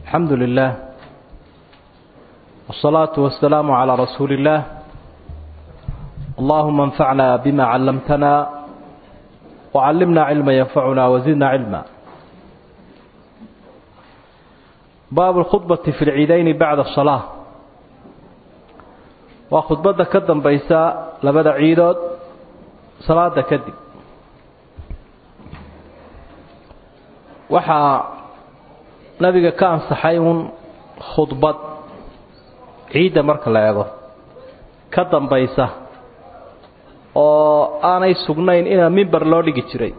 الحمد لله والصلاة والسلام على رسول الله اللهم انفعنا بما علمتنا وعلمنا علما ينفعنا وزدنا علما باب الخطبة في العيدين بعد الصلاة وخطبة كدن بيساء لبدا عيدود صلاة كدب waxaa nabiga ka ansaxay uun khudbad ciidda marka la eego ka dambaysa oo aanay sugnayn inaa mimber loo dhigi jiray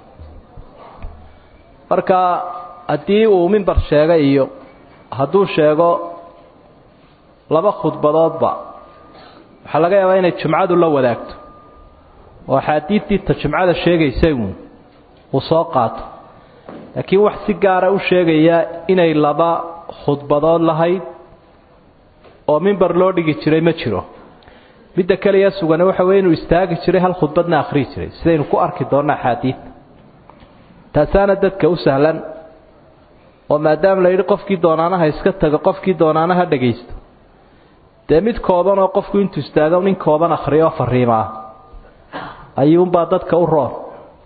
marka haddii uu mimber sheegay iyo hadduu sheego laba khudbadoodba waxaa laga yaabaa inay jumcadu la wadaagto oo axaadiidtiita jumcada sheegaysay uun uu soo qaato laakiin wax si gaara u sheegaya inay laba khudbadood lahayd oo mimber loo dhigi jiray ma jiro midda keliya sugane waxa weye inuu istaagi jiray hal khudbadna akhriyi jiray sidaynu ku arki doonno axaadiidta taasaana dadka u sahlan oo maadaama la yidhi qofkii doonaanaha iska tago qofkii doonaanaha dhagaysto dee mid kooban oo qofku intuu istaago nin kooban akhriyo oo fariimaa ayuunbaa dadka u roon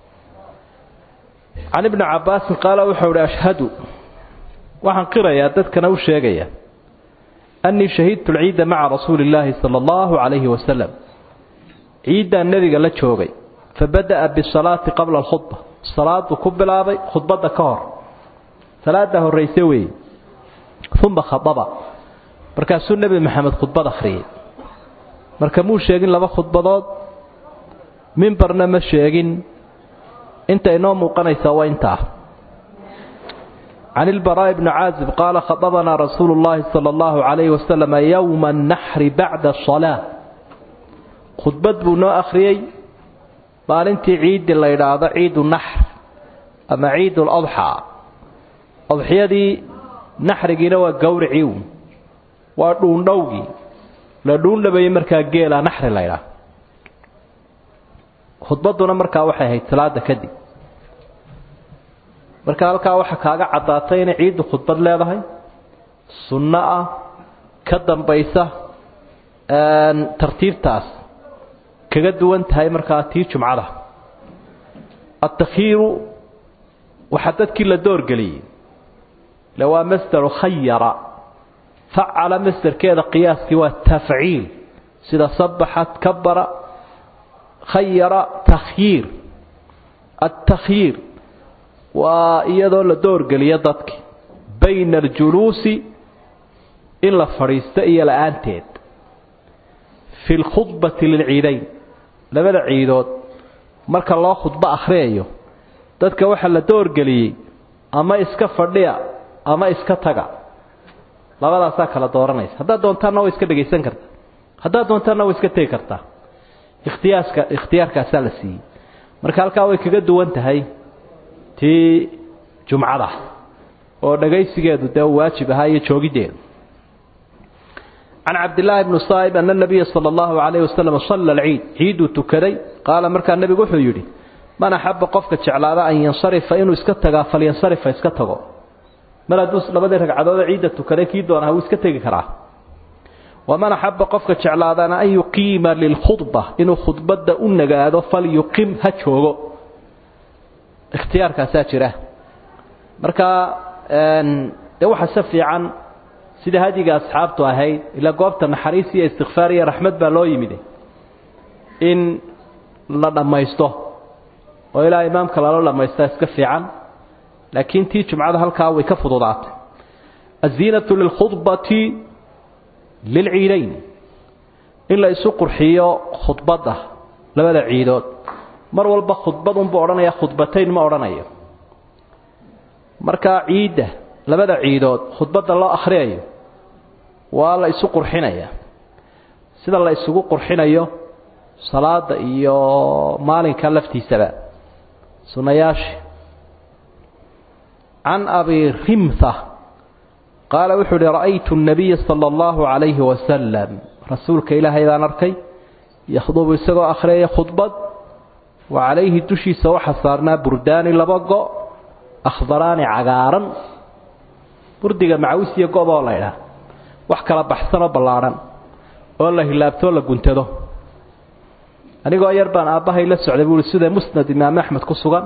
can ibni cabbaasin qaala wuxuu ihi ashhadu waxaan qirayaa dadkana u sheegaya annii shahidtu lciidda maca rasuuli illaahi sala allahu calayhi wasalam ciiddaan nebiga la joogay fabada'a bisalaati qabla alkhudba salaaduu ku bilaabay khudbadda ka hor salaaddaa horrayse weeye uma khadaba markaasuu nebi maxamed khudbad akhriyey marka muu sheegin laba khudbadood mimbarna ma sheegin inta inoo muuqanaysaa waa intaa can ilbaraa'i bni caazib qaala khadabanaa rasuulu llaahi sala allahu calayhi wasalam yowma annaxri bacda asalaa khudbad buu noo akhriyey maalintii ciiddii la yidhaahdo ciidu naxr ama ciidu ladxaa adxiyadii naxrigiina waa gowricii uun waa dhuundhowgii la dhuundhabayey markaa geela naxri la ydhaah khudbadduna markaa waxay ahayd salaada kadib marka halkaa waxaa kaaga caddaatay inay ciiddu khudbad leedahay sunno ah ka dambaysa tartiibtaas kaga duwan tahay markaa tii jumcada atakhiiru waxaa dadkii la doorgeliyey le waa masdaru khayara facala masdarkeeda qiyaaskii waa tafciil sida sabaxat kabara khayara takhyiir altakhyiir waa iyadoo la doorgeliyo dadki bayna aljuluusi in la fadhiisto iyo la-aanteed fi lkhudbati lilciidayn labada ciidood marka loo khudbo akhriyayo dadka waxaa la doorgeliyey ama iska fadhiya ama iska taga labadaasaa kala dooranaysa haddaad doontaanna way iska dhegaysan kartaa haddaad doontaanna way iska tegi kartaa ikhtiyaaska ikhtiyaarkaasaa la siiyey marka halkaa way kaga duwan tahay tii jumcada oo dhagaysigeedu dee uu waajib ahaa iyo joogiddeedu can cabdillaahi bni saa'ib ana nabiya sala allahu calayhi wasalam salla alciid ciiduu tukaday qaala markaa nebigu wuxuu yidhi man axabba qofka jeclaada an yansarifa inuu iska tagaa falyansarifa iska tago mar hadduu labadii ragcadoodee ciidda tukaday kii doonaha wuu iska tegi karaa waman axabba qofka jeclaadana an yuqiima lilkhudba inuu khudbadda u nagaado falyuqim ha joogo ikhtiyaarkaasaa jira marka dee waxaa se fiican sida hadiga asxaabtu ahayd ilaa goobta naxariis iyo istikfaar iyo raxmad baa loo yimid in la dhammaysto oo ilaa imaamka lala dhammaystaa iska fiican laakiin tii jumcada halkaa way ka fududaatay aziinatu lilkhudbati lilciidayn in la isu qurxiyo khudbadda labada ciidood mar walba khudbad unbuu odhanaya khudbatayn ma odhanayo markaa ciidda labada ciidood khudbadda loo akhriyayo waa la isu qurxinaya sida la isugu qurxinayo salaada iyo maalinka laftiisaba sunnayaashii can abi rimha qaala wuxuu uhi ra'aytu الnabiya salى اllahu عalayhi wasalam rasuulka ilaahay baan arkay yakhdubu isagoo akhriyaya khudbad wa calayhi dushiisa waxaa saarnaa burdaani laba go' akhdaraani cagaaran burdiga macawis iyo go-boo la ydhaah wax kala baxsanoo ballaadhan oo la hilaabtoo la guntado anigoo yar baan aabbahay la socday buuhi sida musnad imaam axmed ku sugan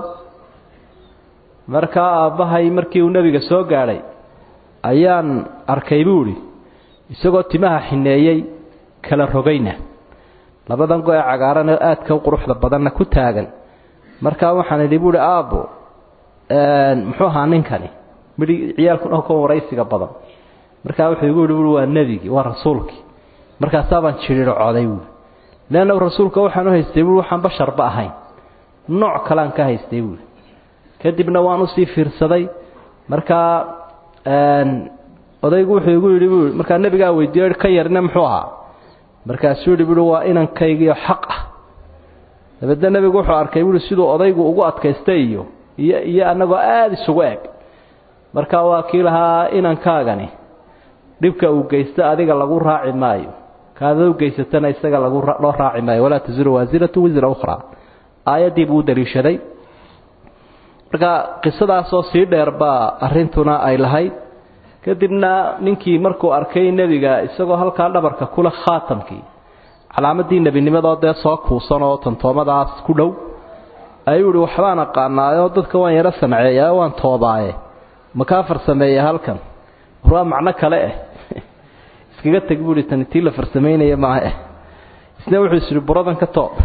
markaa aabbahay markii uu nebiga soo gaadhay ayaan arkay buuhi isagoo timaha xineeyey kala rogayna labadan go-e cagaaran oo aadka u quruxda badanna ku taagan markaa waxaan idhi buuhi aabbo muxuu ahaa ninkani midhi ciyaalkuna ka waraysiga badan markaa wuxuu igu yihi buui waa nebigii waa rasuulkii markaasaabaan jidhiiro coday buui leanna rasuulka waxaan u haystay buui waxaan basharba ahayn nooc kalean ka haystay buui kadibna waan usii fiirsaday markaa odaygu wuxuu igu yidhi buui markaa nebigaa weydiiyo ka yarina muxuu ahaa markaasuu yidhi buui waa inankaygiio xaq ah dabeedna nebigu wuxuu arkay buui siduu odaygu ugu adkaystay iyo iyo iyo annagoo aada isugu eg marka waa kii lahaa inankaagani dhibka uu geysto adiga lagu raaci maayo kaada u geysatana isaga lagu loo raaci maayo walaa tasiru waasiratu wisra ukhraa aayaddii buu u daliishaday marka qisadaasoo sii dheer baa arrintuna ay lahayd kadibna ninkii markuu arkay nebiga isagoo halkaa dhabarka kule khaatamkii calaamadii nebinimadoo dee soo kuusan oo tantoomadaas ku dhow ayuu ihi waxbaan aqaanaayoo dadka waan yaro sanceeyaa waan toobaaye makaa farsameeya halkan war waa macno kale eh iskaga teg buuhi tani tii la farsamaynaya maaha eh isna wuxuu is ihi buradan ka toob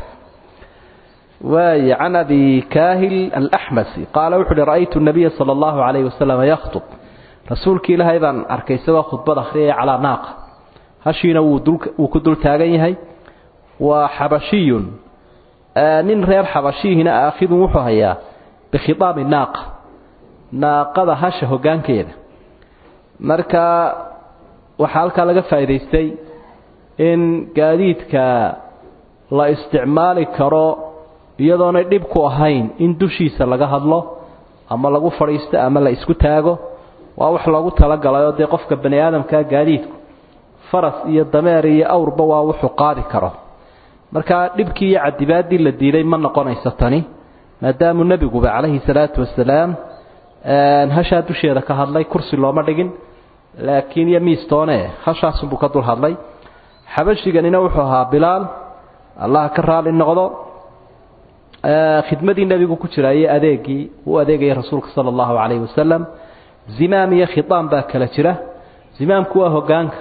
waay can abi kaahil alaxmasi qaala wuxu uhi ra'aytu nabiya sala allahu calayhi wasalam yakhtub rasuulkii ilaahay baan arkay isagoo khudbad akhriyaya calaa naaqa hashiina wuu ku dul taagan yahay waa xabashiyun nin reer xabashiihina aakhidun wuxuu hayaa bikhitaami naaqa naaqada hasha hoggaankeeda marka waxaa halkaa laga faa'idaystay in gaadiidka la isticmaali karo iyadoonay dhib ku ahayn in dushiisa laga hadlo ama lagu fadhiisto ama la isku taago waa wax loogu talagalayoo dee qofka bani aadamkaa gaadiidku faras iyo dameer iyo awrba waa wuxuu qaadi karo marka dhibkii iyo cadibaaddii la diiday ma noqonayso tani maadaamuu nebiguba calayhi salaatu wasalaam hashaa dusheeda ka hadlay kursi looma dhigin laakiin iyo miistoone hashaasunbuu ka dul hadlay xabashiganina wuxuu ahaa bilaal allah ka raali noqdo khidmadii nebigu ku jira iyo adeegii uu adeegaya rasuulka sala allahu calayhi wasalam zimaam iyo khitaam baa kala jira zimaamku waa hoggaanka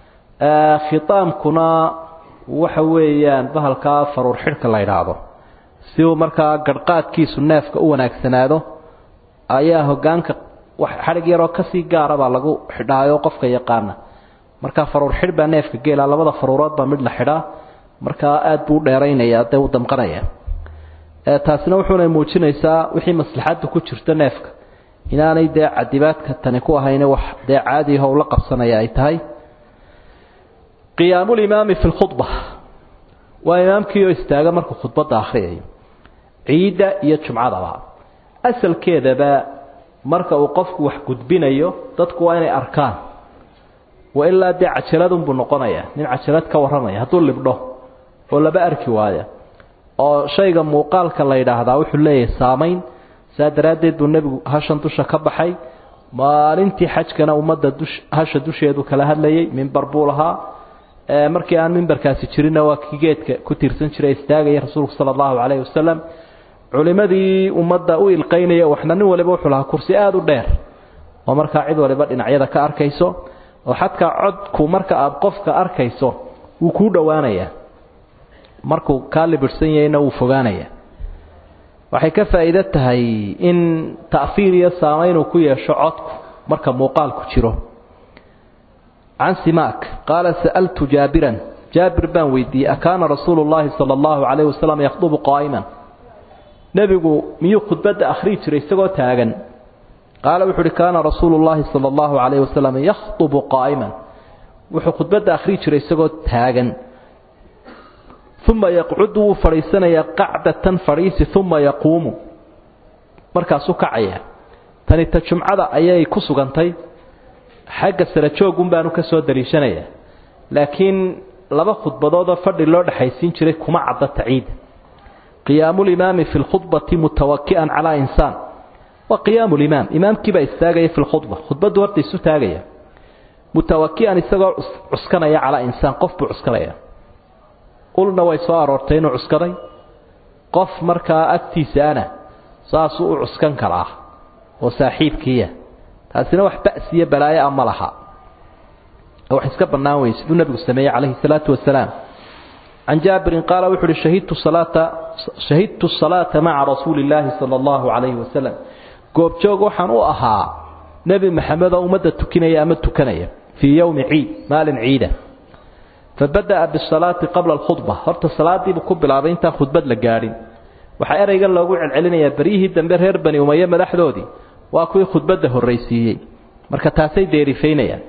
khitaamkuna waxa weeyaan bahalkaa faruur xidhka la yidhaahdo si uu markaa garhqaadkiisu neefka u wanaagsanaado ayaa hoggaanka xadhig yaroo kasii gaara baa lagu xidhaayo qofka yaqaana markaa faruur xidh baa neefka geela labada faruurood baa mid la xidhaa markaa aada buu u dheeraynayaa dee u damqanaya taasina wuxuuna muujinaysaa wixii maslaxadda ku jirta neefka inaanay dee cadibaadka tani ku ahayne wax dee caadiyaho ula qabsanaya ay tahay qiyaamulimaami fi lkhudba waa imaamkiioo istaaga markuu khudbadda akhriyayo ciidda iyo jumcadaba asalkeedaba marka uu qofku wax gudbinayo dadku waa inay arkaan wa ilaa dee cajaladunbuu noqonayaa nin cajalad ka warramaya hadduu libdho oo laba arki waaya oo shayga muuqaalka la yidhaahdaa wuxuu leeyahay saamayn saa daraaddeed buu nebigu hashan dusha ka baxay maalintii xajkana ummadda dush hasha dusheedu kala hadlayay mimbar buu lahaa markii aan mimbarkaasi jirinna waa kii geedka ku tiirsan jiray istaagaya rasuulku sala allahu calayhi wasalam culimadii ummadda u ilqaynaya waxna nin waliba wuxuu lahaa kursi aada u dheer oo markaa cid waliba dhinacyada ka arkayso oo xadkaa codku marka aada qofka arkayso wuu kuu dhowaanayaa markuu kaa libirhsan yahayna wuu fogaanayaa waxay ka faa'iido tahay in ta'fiir iyo saamaynuu ku yeesho codku marka muuqaalku jiro can simaak qaala sa'altu jaabiran jaabir baan weydiiyey akaana rasuulu llaahi sala allahu calayhi wasalam yakhdubu qaa'iman nebigu miyuu khudbadda akhriyi jiray isagoo taagan qaala wuxu uhi kaana rasuulu llaahi sala allahu calayhi wasalam yakhdubu qaa'iman wuxuu khudbadda akhriyi jiray isagoo taagan uma yaqcudu wuu fadhiisanayaa qacdatan fadhiisi uma yaquumu markaasuu kacaya tani ta jumcada ayay ku sugantay xagga sara joogun baanu ka soo daliishanayaa laakiin laba khudbadoodoo fadhi loo dhexaysiin jiray kuma cadda taciida qiyaamulimaami fi lkhudbati mutawaki'an calaa insaan waa qiyaamu limaam imaamkiibaa istaagaya fi lkhudba khudbaddu horta isu taagaya mutawaki'an isagoo cuskanaya calaa insaan qof buu cuskanaya ulna way soo aroortay inuu cuskaday qof markaa agtiisaana saasuu u cuskan karaa oo saaxiibkiiya taasina wax ba'siyo balaayo a ma laha wax iska bannaan weye siduu nebigu sameeyey calayhi salaatu wasalaam can jaabirin qaala wuxu uhi shahidtu salaata shahidtu salaata maca rasuuli illaahi sala allahu calayhi wasalam goobjoog waxaan u ahaa nebi maxamed oo ummadda tukinaya ama tukanaya fii yowmi ciid maalin ciida fabada'a bisalaati qabla alkhudba horta salaadiibuu ku bilaabay intaan khudbad la gaadhin waxaa ereygan loogu celcelinayaa beryihii dambe reer bani umaye madaxdoodii waa kuwii khudbadda horraysiiyey marka taasay deerifaynayaan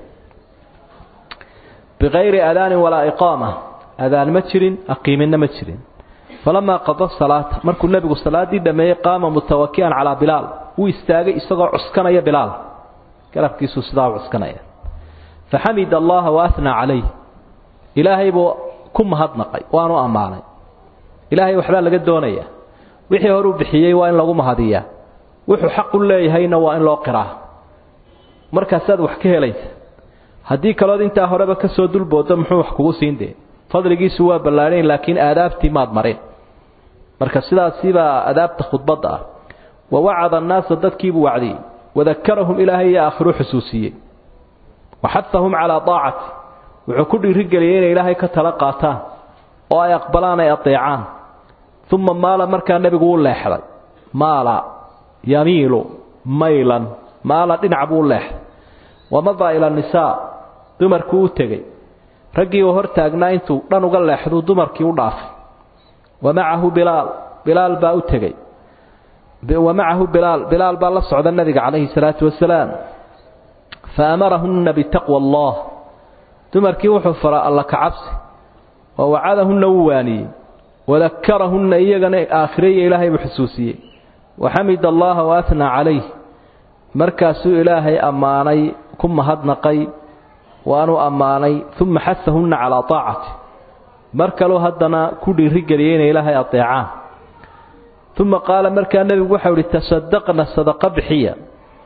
bikayri adaanin walaa iqaama adaan ma jirin aqiiminna ma jirin falamaa qada salaata markuu nebigu salaaddii dhammeeyey qaama mutawaki'an calaa bilaal wuu istaagay isagoo cuskanaya bilaal garabkiisuu sidaa u cuskanaya faxamid allaha waathnaa calayh ilaahay buu ku mahadnaqay waanu ammaanay ilaahay waxbaa laga doonayaa wixii horuu bixiyey waa in lagu mahadiyaa wuxuu xaq u leeyahayna waa in loo qiraa markaasaad wax ka helaysa haddii kalood intaa horeba ka soo dulboodo muxuu wax kugu siin dee fadligiisu waa ballaadhayn laakiin aadaabtii maad marin marka sidaasibaa adaabta khudbadda ah wa wacada annaasa dadkiibuu wacdiyey wadakarahum ilaahay iyo aakhiruu xusuusiyey waxadahum calaa daacati wuxuu ku dhiirigeliyey inay ilaahay ka tala qaataan oo ay aqbalaan ay adeecaan uma maala markaa nebigu u leexday maala yamiilu maylan maala dhinac buu u leexday wamadaa ila nisaa dumarkuu u tegey raggii uu hor taagnaa intuu dhan uga leexduu dumarkii u dhaafay wa macahu bilaal bilaal baa u tegey wa macahu bilaal bilaal baa la socda nabiga calayhi salaatu wasalaam fa amarahunna bitaqwa allah dumarkii wuxuu faraa alla ka cabsi wa wacadahunna wuu waaniyey wadakarahunna iyagana aakhiraya ilaahay buu xusuusiyey waxamid allaha waathnaa calayh markaasuu ilaahay ammaanay ku mahadnaqay waanuu ammaanay uma xasahunna calaa taacati mar kaluu haddana ku dhiirigeliyey inay ilaahay adeecaan uma qaala markaa nebigu waxau ihi tasadaqna sadaqa bixiya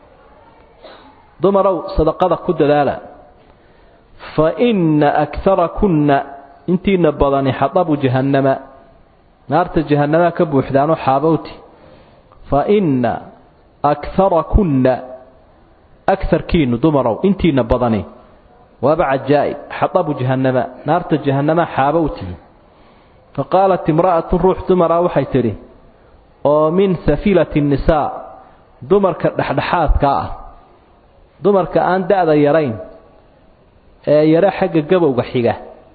dumarow sadaqada ku dadaala fa inna akarakunna intiina badani xadabu jahannama naarta jahannamaa ka buuxdaanoo xaabowti fa inna akarakunna akarkiinu dumarow intiina badani waaba cajaa'ib xadabu jahannama naarta jahannamaa xaabowtii fa qaalat imra'atun ruux dumara waxay tidhi oo min safilati nnisaa dumarka dhexdhexaadka ah dumarka aan da'da yarayn ee yaro xagga gabowga xiga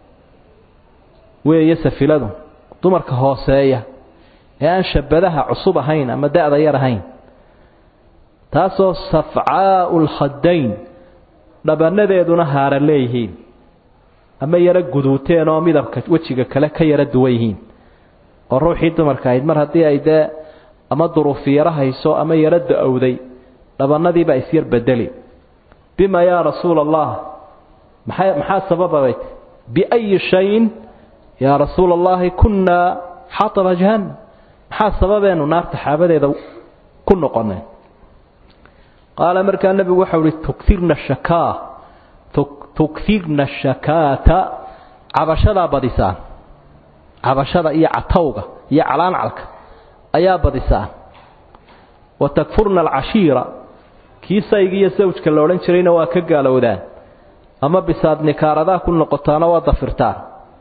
weeye safiladu dumarka hooseeya ee aan shabadaha cusub ahayn ama da'da yar ahayn taasoo safcaa'u lkhadayn dhabanadeeduna haara leeyihiin ama yaro guduuteen oo midabka wejiga kale ka yaro duwan yihiin oo ruuxii dumarka ahayd mar haddii ay dee ama duruufi yaro hayso ama yaro da-owday dhabanadiibaa isyar bedeli bima yaa rasuula allah maxaa maxaa sabababay biayi shayin yaa rasuula allahi kunnaa xataba jahannam maxaa sababeenu naarta xaabadeeda ku noqonay qaala markaa nebigu waxau ihi tukirna shakaa tukirna shakaata cabashadaa badisaan cabashada iyo catowga iyo calaancalka ayaa badisaan wa takfurna alcashiira kii sayga iyo sawjka la odhan jirayna waa ka gaalowdaan ama bisaad nikaaradaa ku noqotaana waa dafirtaan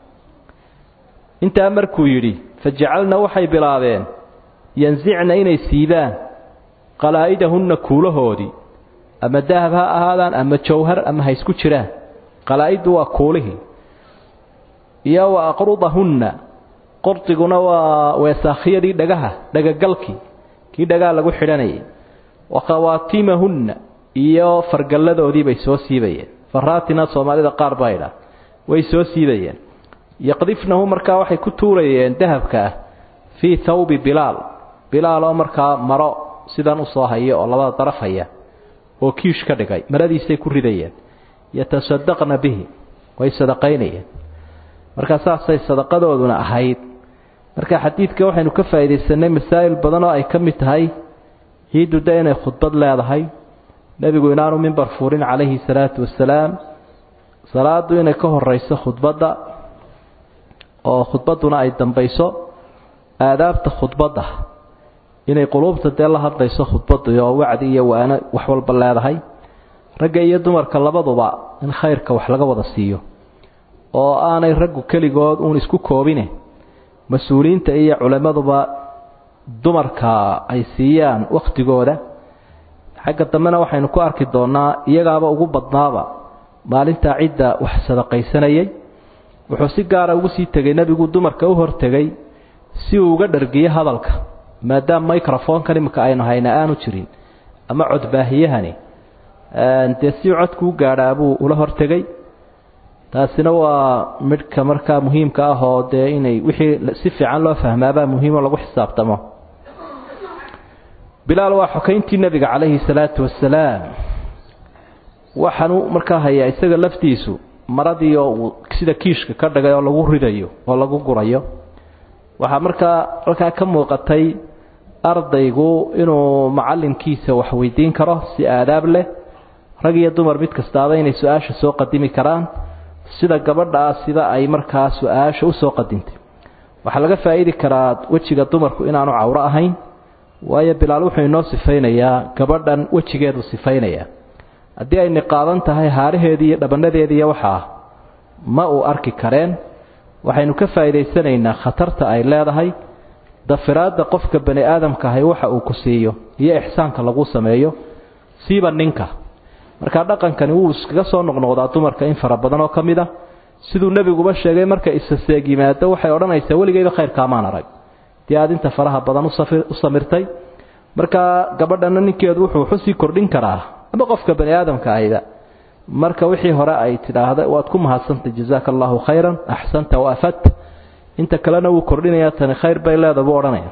intaa markuu yidhi fajacalna waxay bilaabeen yansicna inay siibaan qalaa'idahunna kuulahoodii ama dahab ha ahaadaan ama jawhar ama ha isku jiraan qalaa'iddu waa kuulihii iyo wa aqrudahunna qordiguna waa weesaakhiyadii dhagaha dhagagalkii kii dhagaha lagu xidhanayay wa khawaatimahunna iyo fargalladoodii bay soo siibayeen faraatina soomaalida qaar baa idhaa way soo siibayeen yaqdifnahu markaa waxay ku tuurayeen dahabka ah fii thawbi bilaal bilaal oo markaa maro sidan usoo haya oo labada daraf haya oo kiish ka dhigay maradiisay ku ridayeen yatasadaqna bihi way sadaqaynayeen markaa saasay sadaqadooduna ahayd marka xadiidka waxaynu ka faa'iidaysanay masaa'il badan oo ay ka mid tahay ciiddu de inay khudbad leedahay nebigu inaanu mimbar furin calayhi salaatu wasalaam salaadu inay ka horeyso khudbadda oo khudbadduna ay dambayso aadaabta khudbadda inay quluubta dee la hadlayso khudbaddu oo wacdi iyo waano wax walba leedahay ragga iyo dumarka labaduba in khayrka wax laga wada siiyo oo aanay raggu keligood uun isku koobine mas-uuliyiinta iyo culimmaduba dumarka ay siiyaan wakhtigooda xagga dambena waxaynu ku arki doonnaa iyagaaba ugu badnaaba maalintaa cidda wax sadaqaysanayay wuxuu si gaara ugu sii tegay nebigu dumarka u hortegay si uu uga dhargiyo hadalka maadaama microfonkan iminka aynu hayna aanu jirin ama codbaahiyahani dee si codku u gaadhaa buu ula hortegay taasina waa midhka markaa muhiimka ah oo dee inay wixii si fiican loo fahmaabaa muhiimo lagu xisaabtamo bilaal waa xokayntii nebiga calayhi salaatu wasalaam waxaanu markaa hayaa isaga laftiisu maradii oo uu sida kiishka ka dhigay oo lagu ridayo oo lagu gurayo waxaa markaa halkaa ka muuqatay ardaygu inuu macallinkiisa wax weydiin karo si aadaab leh rag iyo dumar mid kastaaba inay su-aasha soo qadimi karaan sida gabadhaa sida ay markaa su-aasha usoo qadintay waxaa laga faa-iidi karaa wejiga dumarku inaanu cawro ahayn waayo bilaal wuxuu inoo sifaynayaa gabadhan wejigeedu sifaynayaa haddii ay niqaadan tahay haaraheedii iyo dhabanadeedii iyo waxaa ma uu arki kareen waxaynu ka faa'iidaysanaynaa khatarta ay leedahay dafiraadda qofka bani aadamka ahay waxa uu ku siiyo iyo ixsaanka lagu sameeyo siiba ninka markaa dhaqankani wuu iskaga soo noqnoqdaa dumarka in fara badan oo ka mid a siduu nebiguba sheegay marka isaseeg yimaado waxay odhanaysaa weligeyba khayrkaamaan arag dee aad inta faraha badan u samirtay markaa gabadhana ninkeedu wuxuu xusii kordhin karaa ama qofka bani aadamka ahayba marka wixii hore ay tidhaahda waad ku mahadsantay jazaaka allahu khayran axsanta wa afadta inta kalena wuu kordhinayaa tani khayr bay leeda buu odhanaya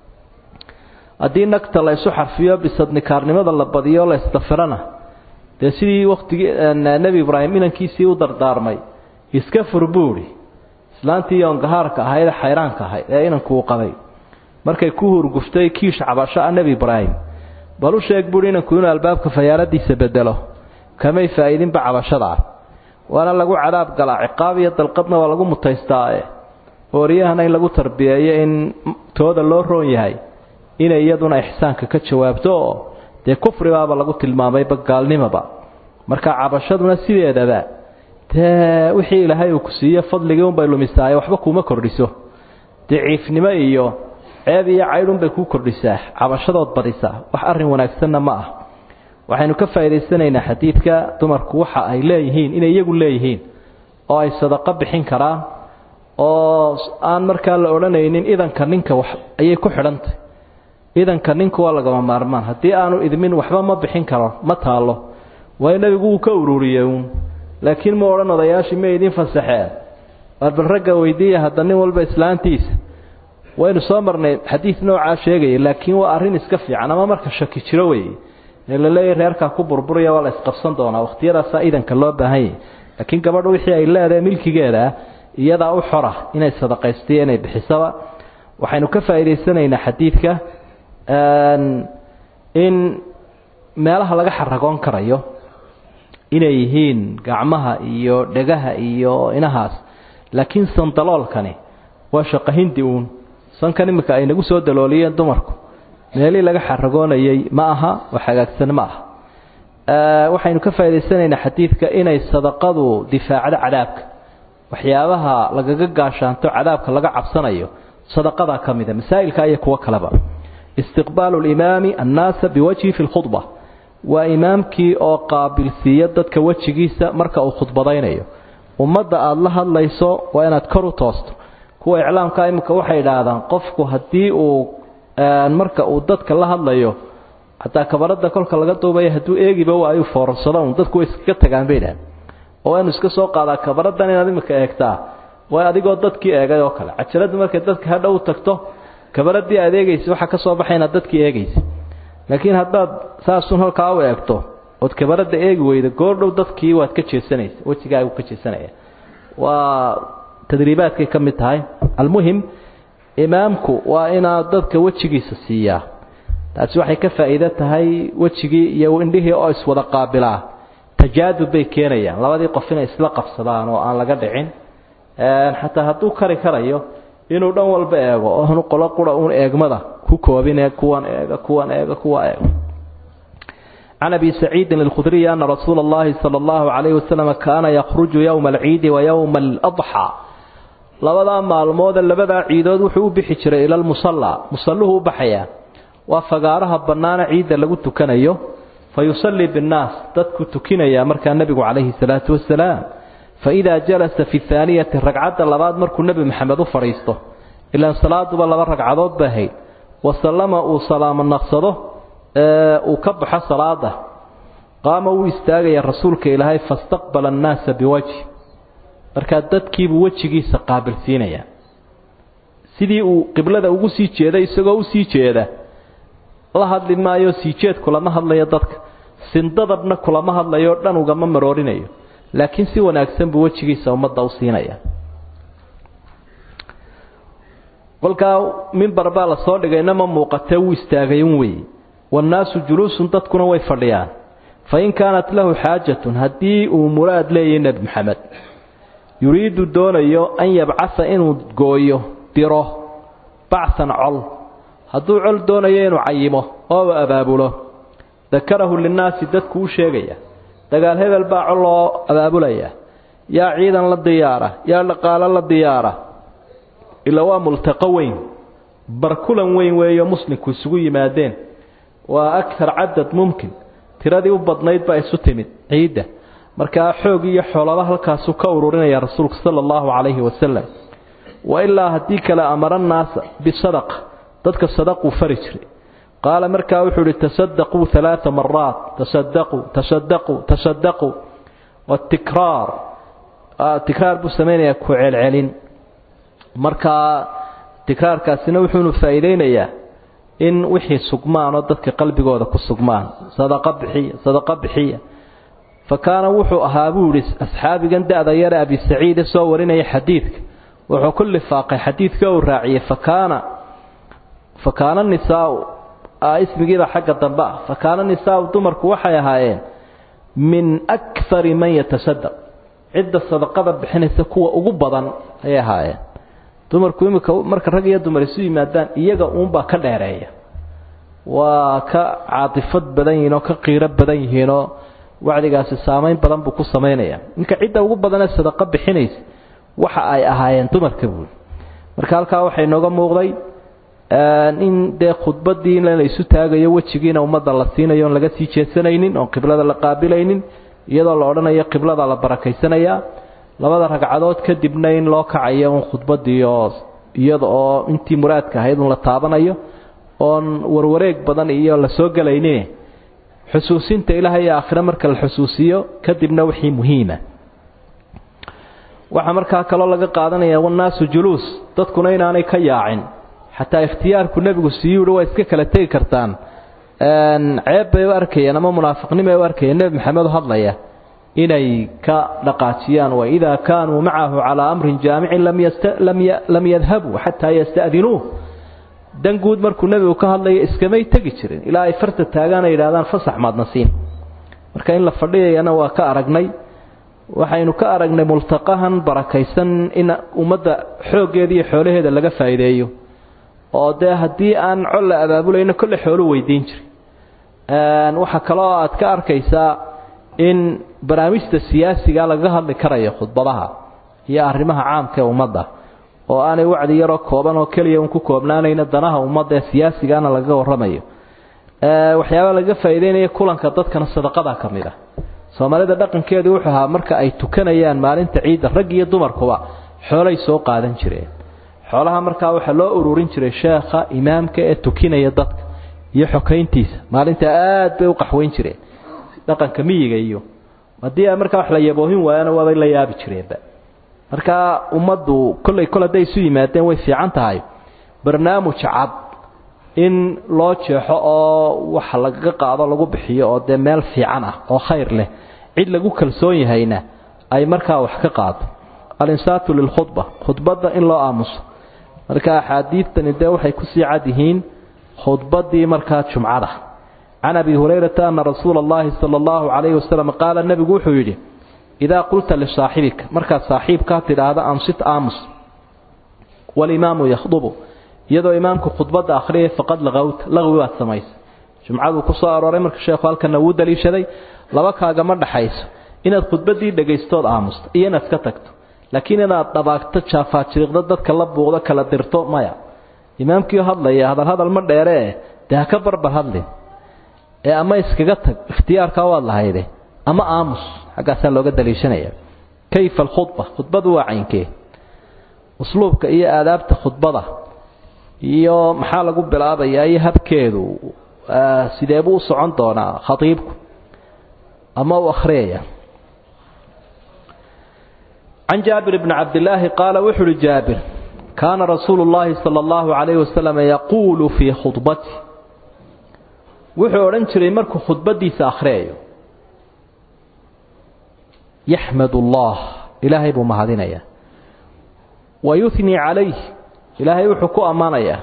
haddii nagta la ysu xarfiyo bisadnikaarnimada la badiyo la isdafirana dee sidii waktigii nebi ibraahim inankiisii u dardaarmay iska fur buuri islaantii yoongahaarka ahayd ee xayraanka ahayd ee inanku uu qabay markay ku hurguftay kiish cabasho ah nebi ibraahim bal u sheeg buuri inanku inuu albaabka fayaaradiisa bedelo kamay faa'iidinba cabashada ah waana lagu cadaab galaa ciqaab iyo dalqadna waa lagu mutaystaae ooriyahana in lagu tarbiyeeyo in tooda loo roon yahay inay iyaduna ixsaanka ka jawaabto oo dee kufribaaba lagu tilmaamayba gaalnimaba marka cabashaduna sideedaba dee wixii ilaahay uu ku siiye fadligii unbay lumisaaye waxba kuuma kordhiso daciifnimo iyo ceeb iyo caydhunbay kuu kordhisaa cabashadood badisaa wax arrin wanaagsanna ma ah waxaynu ka faa'idaysanaynaa xadiidka dumarku waxa ay leeyihiin inay iyagu leeyihiin oo ay sadaqo bixin karaan oo aan markaa la odhanaynin idanka ninka wax ayay ku xidhantay idanka ninku waa lagama maarmaan haddii aanu idmin waxba ma bixin karo ma taalo waayo nebigu wuu ka ururiyey uun laakiin ma odhan odayaashii ma idin fasaxeen waar bal ragga weydiiya hadda nin walba islaantiisa waynu soo marnay xadiid noocaa sheegaya laakiin waa arrin iska fiican ama marka shaki jiro weeye ee la leeyahy reerkaa ku burburaya waa la isqabsan doonaa wakhtiyadaasaa idanka loo baahan yahy laakiin gabadha wixii ay leedahay milkigeeda iyadaa u xora inay sadaqaystiyo inay bixisaba waxaynu ka faa'iidaysanaynaa xadiidka in meelaha laga xaragoon karayo inay yihiin gacmaha iyo dhegaha iyo inahaas laakiin sandaloolkani waa shaqo hindi uun sankan iminka ay nagu soo dalooliyeen dumarku meelihii laga xaragoonayay ma aha wax hagaagsan ma aha waxaynu ka faa'idaysanaynaa xadiidka inay sadaqadu difaacdo cadaabka waxyaabaha lagaga gaashaanto cadaabka laga cabsanayo sadaqadaa ka mida masaa'ilka iyo kuwo kaleba istiqbaalu limaami annaasa biwajhi fi lkhudba waa imaamkii oo qaabilsiiya dadka wejigiisa marka uu khudbadaynayo ummadda aada la hadlayso waa inaad kor u toosto kuwa iclaamka iminka waxay idhaahdaan qofku haddii uu marka uu dadka la hadlayo xataa kabarada kolka laga duubaya hadduu eegiba waa ayuu foorarsado un dadku way iskaga tagaan bay idhahdeen oo inu iska soo qaadaa kabaradan inaad iminka eegtaa waa adigoo dadkii eegay oo kale cajaladu markay dadka hadhow tagto kabaradii aad eegaysa waxaa ka soo baxay inaad dadkii eegaysa laakiin haddaad saasun halkaa u eegto ood kabarada eegi weyda goordhow dadkii waad ka jeesanaysa wejigaagu ka jeesanaya waa tadriibaadkay ka mid tahay almuhim imaamku waa inaad dadka wejigiisa siiyaa taasi waxay ka faa'iido tahay wejigii iyo indhihii oo iswada qaabilaa tajaadub bay keenayaan labadii qof inay isla qabsadaan oo aan laga dhicin xataa hadduu kari karayo inuu dhan walba eego oonu qolo qura uun eegmada ku koobine kuwan eega kuwan eega kuwa eega can abi saciidin alkhudriyi ana rasuula allahi sala allahu calayhi wasalam kaana yakhruju yowma alciidi wa yowma aladxaa labadaa maalmoode labadaa ciidood wuxuu u bixi jiray ila lmusallaa musalluhu u baxayaa waa fagaaraha bannaana ciidda lagu tukanayo fa yusallii binnaas dadku tukinayaa markaa nebigu calayhi salaatu wasalaam fa idaa jalasa fi haaniyati ragcadda labaad markuu nebi maxamed u fadhiisto ilaan salaaduba laba ragcadood ba ahayd wa sallama uu salaamo naqsado uu ka baxo salaada qaama wuu istaagaya rasuulka ilaahay fastaqbala annaasa biwajhi markaa dadkiibuu wejigiisa qaabilsiinayaa sidii uu qiblada ugu sii jeeday isagoo u sii jeeda la hadli maayo sii jeed kulama hadlayo dadka sindadabna kulama hadlayo dhan ugama maroorinayo laakiin si wanaagsan buu wejigiisa ummadda u siinaya kolkaa mimbar baa la soo dhigayna ma muuqatee wuu istaagay un weeye waannaasu juluusun dadkuna way fadhiyaan fa in kaanat lahu xaajatun haddii uu muraad leeyahay nebi maxamed yuriidu doonayo an yabcasa inuu gooyo diro bacsan col hadduu col doonayo inuu cayimo oo abaabulo dakarahu linnaasi dadku u sheegaya dagaal hebel baa col loo abaabulaya yaa ciidan la diyaara yaa dhaqaalo la diyaara ila waa multaqo weyn barkulan weyn weeyo muslimku isugu yimaadeen waa akar cadad mumkin tiradii u badnayd baa isu timid ciidda markaa xoog iyo xoolaba halkaasuu ka ururinaya rasuulku sala allahu calayhi wasalam wa ilaa haddii kale amara naasa bisadaqa dadka sadaquu fari jiray qaala markaa wuxuu ihi tasadaquu alaaa maraat tasadaquu tasadaquu tasadaquu watikraar tikraar buu samaynayaa ku celcelin markaa tikraarkaasina wuxuunu faa'iideynayaa in wixii sugmaan oo dadka qalbigooda ku sugmaan sadaqa bixiya sadaqa bixiya fa kaana wuxuu ahaa buu yihi asxaabigan da-da yare abi saciide soo warinaya xadiidka wuxuu ku lifaaqay xadiidka uu raaciyey fakaana fa kaana nisaau ismigiiba xagga dambe ah fa kaana nisaau dumarku waxay ahaayeen min akari man yatasadaq cidda sadaqada bixinaysa kuwa ugu badan ayay ahaayeen dumarku imika marka rag iyo dumar isu yimaadaan iyaga uunbaa ka dheereeya waa ka caatifad badan yihiin oo ka qiiro badan yihiinoo wacdigaasi saamayn badan buu ku samaynaya ninka cidda ugu badanee sadaqo bixinaysa waxa ay ahaayeen dumarka buuli marka halkaa waxay nooga muuqday in dee khudbadii in la isu taagayo wejigiina ummadda la siinayo oon laga sii jeedsanaynin oon qiblada la qaabilaynin iyadoo la odhanayo qiblada la barakaysanayaa labada ragcadood kadibna in loo kacayo un khudbadii oo iyada oo intii muraadka ahayd un la taabanayo oon warwareeg badan iyo la soo gelaynin xusuusinta ilaahay iyo aakhire marka la xusuusiyo kadibna wixii muhiima waxaa markaa kaloo laga qaadanaya wannaasu juluus dadkuna inaanay ka yaacin xataa ikhtiyaarku nebigu siiyuu hi waa iska kala tegi kartaan ceeb bay u arkayeen ama munaafiqnimay u arkayeen nebi maxamed oo hadlaya inay ka dhaqaajiyaan waidaa kaanuu macahu calaa amrin jaamicin lam yadhabuu xataa yasta'dinuuh dan guud markuu nebigu ka hadlayo iskamay tegi jirin ilaa ay farta taagaan ay yidhahdaan fasax maadna siin marka in la fadhiyayana waa ka aragnay waxaynu ka aragnay multaqahan barakaysan in ummadda xooggeeda iyo xoolaheeda laga faa'iideeyo oo dee haddii aan col la abaabulayno kolle xoolu weydiin jiray waxaa kaloo aad ka arkaysaa in barnaamijta siyaasiga lagaga hadli karayo khudbadaha iyo arrimaha caamka ee ummadda oo aanay wacdi yaroo kooban oo keliya un ku koobnaanayna danaha ummadda ee siyaasigana lagaga warramayo waxyaabaa lagaga faa'iideynaya kulanka dadkana sadaqada ka mid ah soomaalida dhaqankeedu wuxuu ahaa marka ay tukanayaan maalinta ciidda rag iyo dumarkuba xoolay soo qaadan jireen xoolaha markaa waxaa loo ururin jiray sheekha imaamka ee tukinaya dadka iyo xokayntiisa maalinta aad bay u qaxweyn jireen dhaqanka miyiga iyo haddii markaa wax la yaboohin waayana waabay la yaabi jireenba markaa ummaddu kollay kol hadday isu yimaadeen way fiican tahay barnaamij cad in loo jeexo oo wax lagaga qaado lagu bixiyo oo dee meel fiican ah oo khayr leh cid lagu kalsoon yahayna ay markaa wax ka qaado alinsaatu lilkhudba khudbadda in loo aamuso marka axaadiidtani dee waxay kusii cad yihiin khudbadii markaa jumcada can abi hurayrata ana rasuula allahi sala allahu calayhi wasalam qaala nebigu wuxuu yidhi idaa qulta lisaaxibika markaad saaxiibkaa tidhaahda ansit aamus walimaamu yakhdubu iyadoo imaamku khudbadda akhriyay faqad laqowta laqwi baad samaysa jumcaduu ku soo arooray marka sheekhu halkana wuu daliishaday laba kaagama dhaxayso inaad khudbaddii dhegaystood aamusto iyo inaad ka tagto laakiin inaad dhabaagto jaafaajiriiqdo dadka la buuqdo kala dirto maya imaamkiioo hadlaya hadal hadal ma dheeree dee ha ka barbar hadlin ee ama iskaga tag ikhtiyaarkaa waad lahayde ama aamus xaggaasaa looga daliishanaya kayfa alkhudba khudbadu waa caynkee usluubka iyo aadaabta khudbada iyo maxaa lagu bilaabayaa iyo habkeedu sidee buu u socon doonaa khatiibku ama u akhriyaya can jaabir bni cabdilaahi qaala wuxu uhi jaabir kaana rasuulu llaahi sala allahu calayhi wasalam yaquulu fii khudbati wuxuu odhan jiray markuu khudbadiisa akhriyayo yaxmad allah ilaahay buu mahadinayaa wa yuhnii calayh ilaahay wuxuu ku ammaanayaa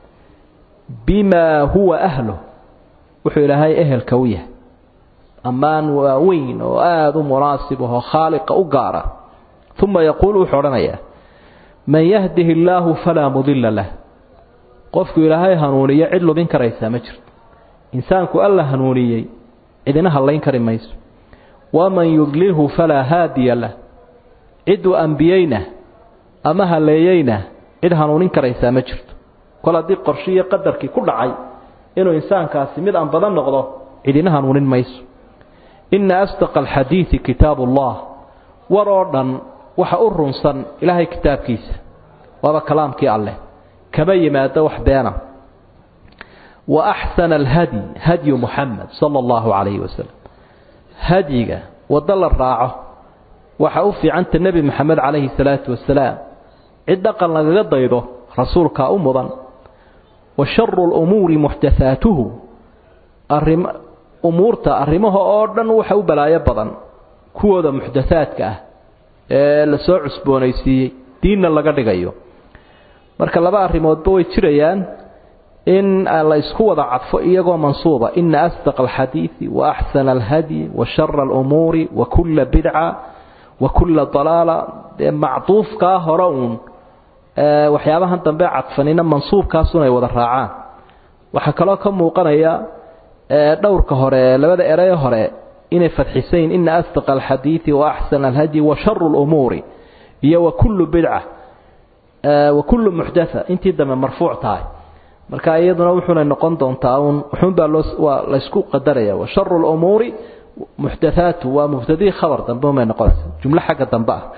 bimaa huwa ahluh wuxuu ilaahay ehelka u yahay ammaan waaweyn oo aada u munaasib ahoo khaaliqa u gaara uma yaquulu wuxuu odhanayaa man yahdihi illaahu falaa mudilla lah qofku ilaahay hanuuniyo cid lubin karaysaa ma jirto insaanku alla hanuuniyey cidina hallayn kari mayso waman yudlilhu falaa haadiya lah cidduu ambiyeyna ama halleeyeyna cid hanuunin karaysaa ma jirto kol haddii qorshiiyo qadarkii ku dhacay inuu insaankaasi mid aan badan noqdo cidina hanuunin mayso inna asdaqa alxadiidi kitaabu ullah war oo dhan waxa u runsan ilaahay kitaabkiisa waaba kalaamkii alleh kama yimaado wax beena wa axsana alhadyi hadyu muxamed sala allahu calayhi wasalam hadyiga waddo la raaco waxa u fiicanta nebi moxamed calayhi salaatu wasalaam cid dhaqan lagaga daydo rasuulkaa u mudan wa sharu lumuuri muxdathaatuhu arim umuurta arrimaha oo dhan waxa u balaayo badan kuwooda muxdathaadka ah ee la soo cusboonaysiiyey diinna laga dhigayo marka laba arrimoodba way jirayaan in la isku wada cadfo iyagoo mansuuba ina asdaqa alxadiidi wa axsana alhadyi wa shara alumuuri wa kulla bidca wa kulla dalaala dee macduufkaa hore uun waxyaabahan dambe cadfanina mansuubkaasun ay wada raacaan waxaa kaloo ka muuqanaya dhowrka hore labada erey hore inay fadxisayin ina asdaqa alxadiidi wa axsana alhadyi wa sharu lumuuri iyo wa kullu bidca wa kullu muxdatha intii dambe marfuuc tahay marka iyaduna wuxuuna noqon doontaa uun wuxuunbaa loo waa laysku qadaraya wa sharu lumuuri muxdathaatu waa mubtadii khabar dambe umay noqonaysa jumlo xagga dambe ah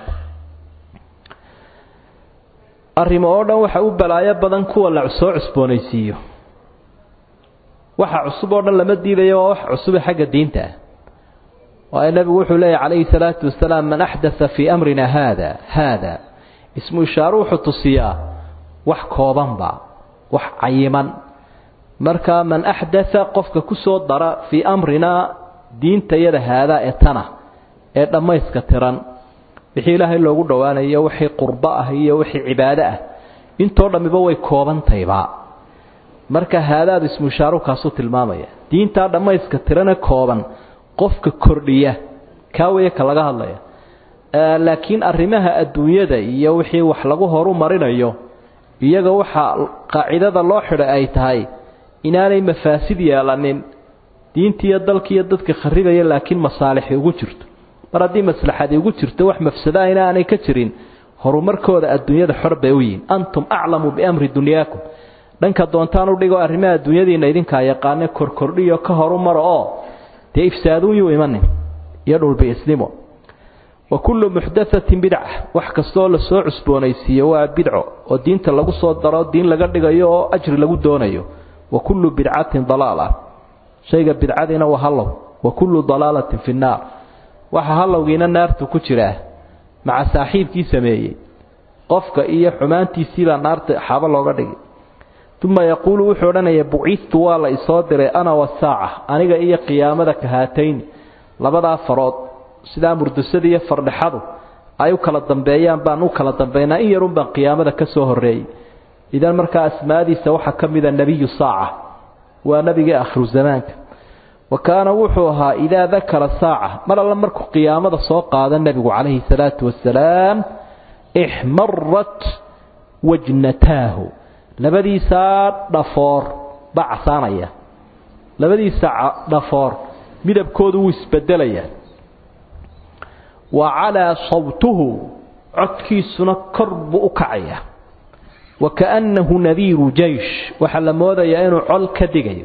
arrimo oo dhan waxa u balaayo badan kuwa la soo cusboonaysiiyo waxa cusub oo dhan lama diidayo waa wax cusube xagga diinta ah waayo nebigu wuxuu leeyahy calayhi salaatu wasalaam man axdatha fii amrina haada haada ismu ishaaru wuxuu tusiyaa wax koobanba wax cayiman marka man axdatha qofka ku soo dara fii amrinaa diintayada haadaa ee tana ee dhammayska tiran wixii ilaahay loogu dhowaanayo wixii qurbo ah iyo wixii cibaado ah intoo dhammiba way koobantayba marka haadaadu ismushaaru kaasuu tilmaamaya diintaa dhammayska tirane kooban qofka kordhiya kaa weeye ka laga hadlaya laakiin arrimaha adduunyada iyo wixii wax lagu horu marinayo iyaga waxaa qaacidada loo xidhay ay tahay inaanay mafaasid yeelanin diintiiyo dalkiiyo dadka kharibaya laakiin masaalixi ugu jirto mar haddii maslaxadi ugu jirto wax mafsada ina aanay ka jirin horumarkooda adduunyada xor bay u yihiin antum aclamu biamri dunyaakum dhanka doontaan u dhigo arrimaha adduunyadiina idinkaa yaqaane korkordhiyo ka horumara oo dee ifsaaduun yuu imanin iyo dhulbiisnimo wa kullu muxdathatin bidca wax kastaoo lasoo cusboonaysiiyo waa bidco oo diinta lagu soo daro diin laga dhigayo oo ajri lagu doonayo wa kullu bidcatin dalaala shayga bidcadiina waa hallow wa kullu dalaalatin fi nnaar waxa hallowgiina naartu ku jiraa maca saaxiibkii sameeyey qofka iyo xumaantiisiibaa naarta xaabo looga dhigay uma yaquulu wuxuu odhanaya bucistu waa la isoo diray ana wasaaca aniga iyo qiyaamada kahaatayni labadaa farood sidaa murdusada iyo fardhexadu ay u kala dambeeyaan baan u kala dambaynaa in yarun baan qiyaamada ka soo horreeyey idan markaa asmaadiisa waxaa ka mida nebiyu saaca waa nebigii akhiru zamaanka wa kaana wuxuu ahaa idaa dakara saaca mar alla markuu qiyaamada soo qaada nebigu calayhi salaatu wasalaam ixmarat wajnataahu labadiisaa dhafoor baa casaanaya labadiisa dhafoor midabkoodu wuu isbedelayaa wa calaa sawtuhu codkiisuna kor buu u kacaya wa kaannahu nadiiru jaysh waxaa la moodayaa inuu col ka digayo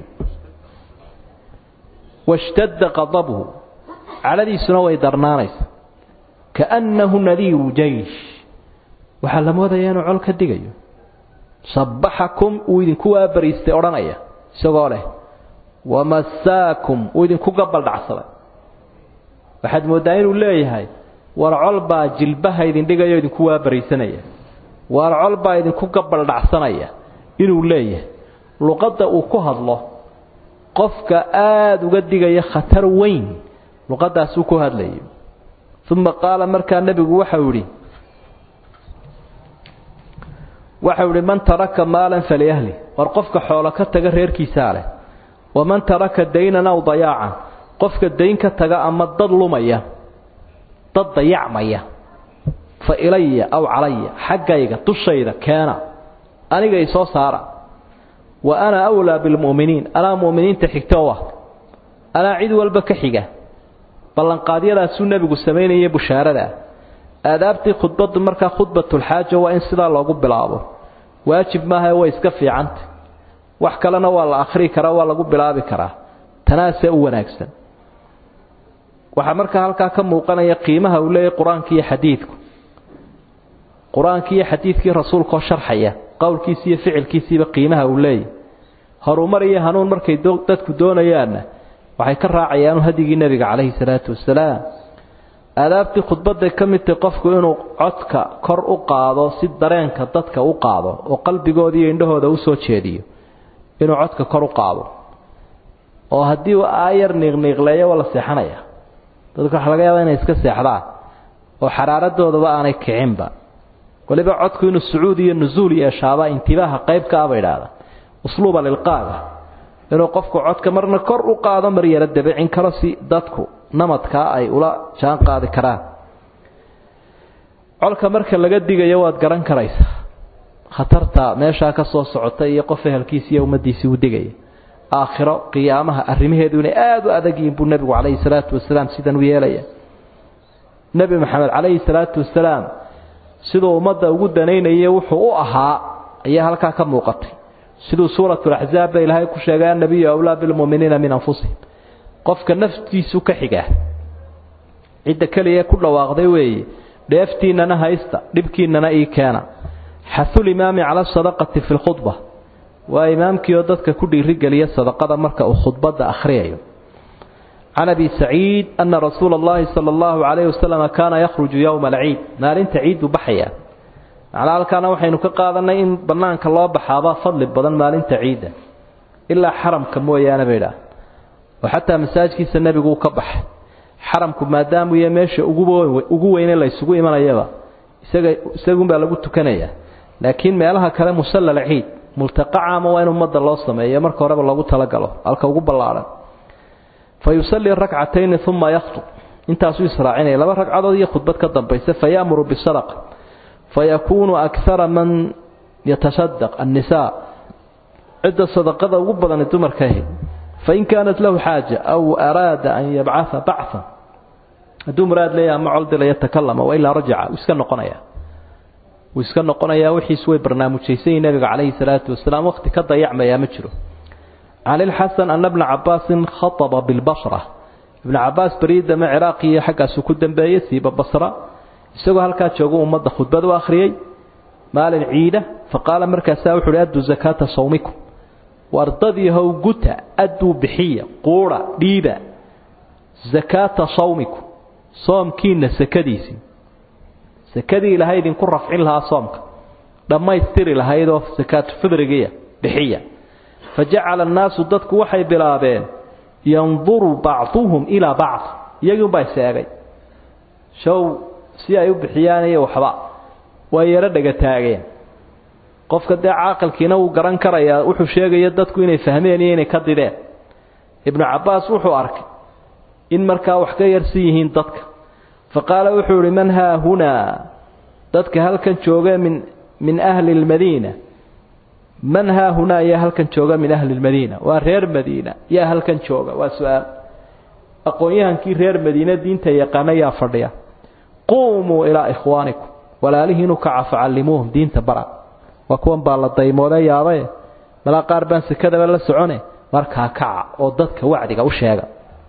washtadda qadabuhu cadhadiisuna way darnaanaysa kaannahu nadiiru jaysh waxaa la moodayaa inuu col ka digayo sabbaxakum uu idinku waabariistay odhanaya isagoo leh wamasaakum uu idinku gabaldhacsaday waxaad mooddaa inuu leeyahay war col baa jilbaha idin dhigayo idinku waabariisanaya war col baa idinku gabaldhacsanaya inuu leeyahay luqadda uu ku hadlo qofka aada uga digaya khatar weyn luqaddaasuu ku hadlayo uma qaala markaa nebigu waxau idhi waxau idhi man taraka maalan faliahli war qofka xoolo ka taga reerkiisaa leh waman taraka daynan aw dayaacan qofka dayn ka taga ama dad lumaya dad dayacmaya fa ilaya aw calaya xaggayga dushayda keena aniga isoo saara wa ana awlaa bilmu'miniin anaa mu'miniinta xigta u ah anaa cid walba ka xiga ballanqaadyadaasuu nebigu samaynayay bushaaradaa aadaabtii khudbaddu markaa khudbatulxaaja waa in sidaa loogu bilaabo waajib maaha way iska fiicanta wax kalena waa la akhrii karaa waa lagu bilaabi karaa tanaasee u wanaagsan waxaa markaa halkaa ka muuqanaya qiimaha uu leeyahy qur-aanki iyo xadiidku qur-aankii iyo xadiidkii rasuulkaoo sharxaya qowlkiisi iyo ficilkiisiiba qiimaha uu leeyahy horumar iyo hanuun markay dadku doonayaanna waxay ka raacayaan hadigii nebiga calayhi salaatu wasalaam aadaabtii khudbadday ka mid tahay qofku inuu codka kor u qaado si dareenka dadka u qaado oo qalbigooda iyo indhahooda u soo jeediyo inuu codka kor u qaado oo haddii uu aayar niiqniiqleeyo waa la seexanaya dadku waxa laga yaabaa inay iska seexdaan oo xaraaradoodaba aanay kicinba waliba codku inuu sucuud iyo nusuul yeeshaaba intibaaha qayb ka ah ba idhaahda usluuba lilqaaga inuu qofku codka marna kor u qaado mar yaro dabicin karo si dadku namadkaa ay ula jaan qaadi karaan colka marka laga digayo waad garan karaysaa khatarta meeshaa ka soo socota iyo qof ehelkiisi iyo ummaddiisii u digaya aakhiro qiyaamaha arrimaheedu inay aada u adag yihiin buu nebigu calayhi salaatu wasalaam sidan u yeelaya nebi maxamed calayhi salaatu wasalaam siduu ummadda ugu danaynayay wuxuu u ahaa ayaa halkaa ka muuqatay siduu suuratulaxzaab ba ilaahay ku sheegay annabiyu awlaa bilmu'miniina min anfusihim qofka naftiisu ka xiga cidda keliya ku dhawaaqday weeye dheeftiinnana haysta dhibkiinnana ii keena xahulimaami cala asadaqati fi lkhudba waa imaamkii oo dadka ku dhiirigeliya sadaqada marka uu khudbadda akhriyayo can abi saciid ana rasuula allahi sala allahu calayhi wasalam kaana yakhruju yowma alciid maalinta ciidduu baxaya macnaa halkaana waxaynu ka qaadanay in bannaanka loo baxaabaa fadli badan maalinta ciidda ilaa xaramka mooyaane bay idhaah oo xataa masaajkiisa nebigu uu ka baxay xaramku maadaamuu iyo meesha ugu weyne la ysugu imanayaba isaga isagunbaa lagu tukanayaa laakiin meelaha kale musallal ciid multaqa caama waa in ummadda loo sameeyo marka horeba loogu talagalo halka ugu ballaadhan fa yusallii rakcatayni uma yakhtub intaasuu israacinaya laba ragcadood iyo khudbad ka dambaysa faya'muru bisadaqa fayakuunu akara man yatasadaq annisaa cidda sadaqada ugu badani dumarka ahayd fain kaanat lahu xaaja aw araada an yabcaa bacan hadduu muraad leeyaha ama coldila yatakalama wailaa rajaca wuu iska noqonaya wuu iska noqonayaa wixiis way barnaamijaysanyihin nabiga calayhi salaatu wasalaam waqti ka dayacmayaa ma jiro can ilxasan ana bna cabaasin khaطaba bilbasra ibna cabaas beriidama ciraaqi iyo xaggaasu ku dambeeyey siiba basra isagoo halkaa joogu ummadda khudbad u akhriyey maalin ciida faqaala markaasaa wuxu uhi adduu zakaata sawmikum wardadiihow guta adduu bixiya quudha dhiiba zakaata sawmikum soomkiinna sakadiisii sakadii ilaahay idinku rafcin lahaa soomka dhammaystiri lahaydoo sakaatu fidrigiya bixiya fa jacala annaasu dadku waxay bilaabeen yanduru bacduhum ilaa bacd iyagiunbaa iseegay show si ay u bixiyaan iyo waxba way yaro dhega taageen qofka dee caaqilkiina wuu garan karayaa wuxuu sheegaya dadku inay fahmeen iyo inay ka dideen ibnu cabbaas wuxuu arkay in markaa wax ka yarsan yihiin dadka fa qaala wuxuu ihi man haa hunaa dadka halkan jooga min min ahli lmadiina man haa hunaa yaa halkan jooga min ahli lmadiina waa reer madiina yaa halkan jooga waa su-aal aqoon-yahankii reer madiine diinta yaqaana yaa fadhiya quumuu ilaa ikhwaanikum walaalihiinu kaca facallimuuhum diinta bara waa kuwan baa la daymooda yaabae malaa qaar baan sekadaba la socone markaa kaca oo dadka wacdiga u sheega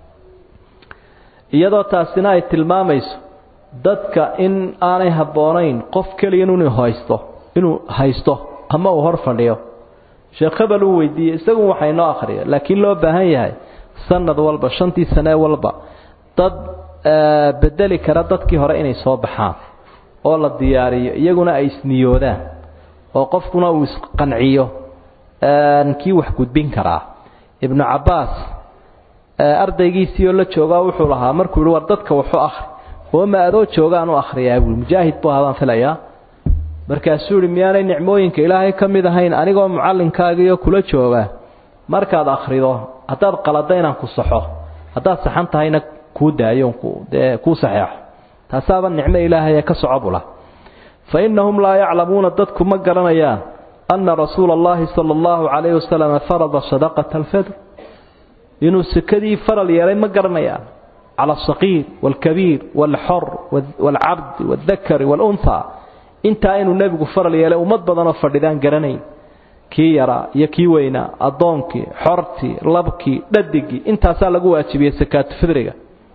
iyadoo taasina ay tilmaamayso dadka in aanay habboonayn qof keliya inuu haysto inuu haysto ama uu hor fadhiyo sheekh hebel uu weydiiyey isagu waxay noo akhriya laakiin loo baahan yahay sanad walba shantii sane walba dad bedeli kara dadkii hore inay soo baxaan oo la diyaariyo iyaguna ay isniyoodaan oo qofkuna uu isqanciyo kii wax gudbin karaa ibnu cabbaas ardaygiisii oo la joogaa wuxuu lahaa markuu yihi war dadka waxu akhri oo ma adoo joogaan u akhriyaa buui mujaahid buu ahaabaan filayaa markaasuu yihi miyaanay nicmooyinka ilaahay ka mid ahayn anigoo mucallinkaagiiyo kula jooga markaad akhrido haddaad qalada inaan ku saxo haddaad saxan tahayna kuu daayo dee kuu saxeexo taasaaba nicmo ilaahay ee ka soco bula fa innahum laa yaclamuuna dadku ma garanayaan anna rasuula allahi sala allahu calayhi wasalam farada sadaqata alfadr inuu sekadii faral yeelay ma garanayaan cala asaqiir waalkabiir waalxor waalcabdi waaldakari waalunhaa intaa inuu nebigu faral yeelay ummad badanoo fadhidaan garanayn kii yaraa iyo kii weynaa addoonkii xortii labkii dhadigii intaasaa lagu waajibiyey sakaatu fidriga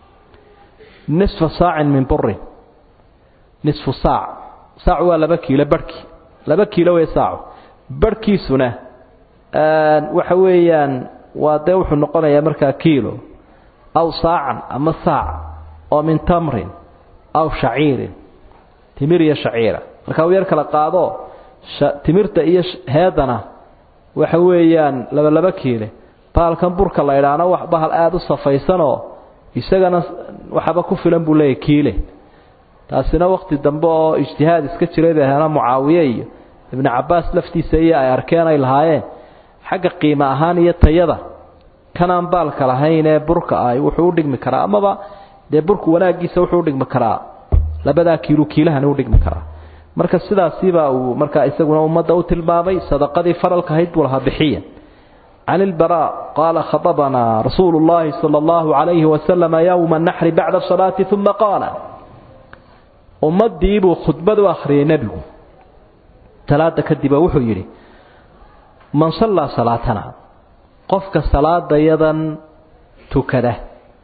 nisfa saacin min burin nisfu saac saacu waa laba kiilo barhkii laba kiilo wey saacu barhkiisuna waxa weeyaan waa dee wuxuu noqonayaa markaa kiilo aw saacan ama saac oo min tamrin aw shaciirin timir iyo shaciira markaa uu yar kala qaado timirta iyo heedana waxa weeyaan laba laba kiile bahalkan burka la idhaana wax bahal aada u safaysanoo isagana waxaba ku filan buu leeyahy kiile taasina wakti dambe oo ijtihaad iska jiray bay ahaana mucaawiye iyo ibnu cabbaas laftiisa iyo ay arkeen ay lahaayeen xagga qiimo ahaan iyo tayada kanaan baalka lahayn ee burka ah wuxuu u dhigmi karaa amaba dee burku wanaaggiisa wuxuu udhigmi karaa labadaa kiilu kiilahani udhigmi karaa marka sidaasiibaa uu markaa isaguna ummadda u tilmaamay sadaqadii faralka ahayd buu lahaa bixiya can ilbaraa qaala khadabanaa rasuulu llaahi sala allahu calayhi wasalama yowma naxri bacda salaati uma qaala ummaddiibuu khudbad u akhriyay nebigu salaada kadib oo wuxuu yidhi man sallaa salaatana qofka salaadayadan tukada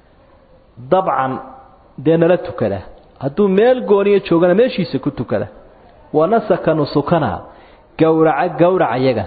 dabcan dee nala tukada hadduu meel gooniyo joogana meeshiisa ku tukada wanasaka nusukana gowraca gowraca yaga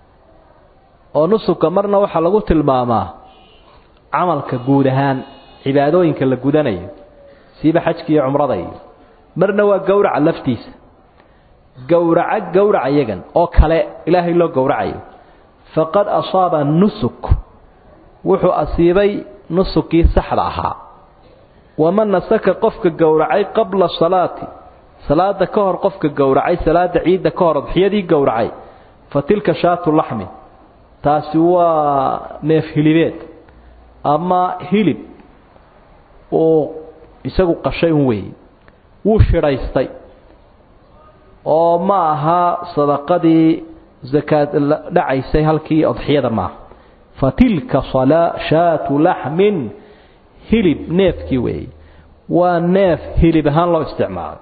oo nusuka marna waxaa lagu tilmaamaa camalka guud ahaan cibaadooyinka la gudanayo siiba xajka iyo cumrada iyo marna waa gowraca laftiisa gowraca gowraca yagan oo kale ilaahay loo gowracayo faqad asaaba nusuk wuxuu asiibay nusukii saxda ahaa waman nasaka qofka gowracay qabla salaati salaada ka hor qofka gowracay salaada ciidda ka hor adxiyadii gowracay fa tilka shaatu laxmi taasi waa neef hilibeed ama hilib uu isagu qashay un weeye wuu shidhaystay oo ma aha sadaqadii zakaad dhacaysay halkii adxiyada maaha fa tilka shaatu laxmin hilib neefkii weeye waa neef hilib ahaan loo isticmaalay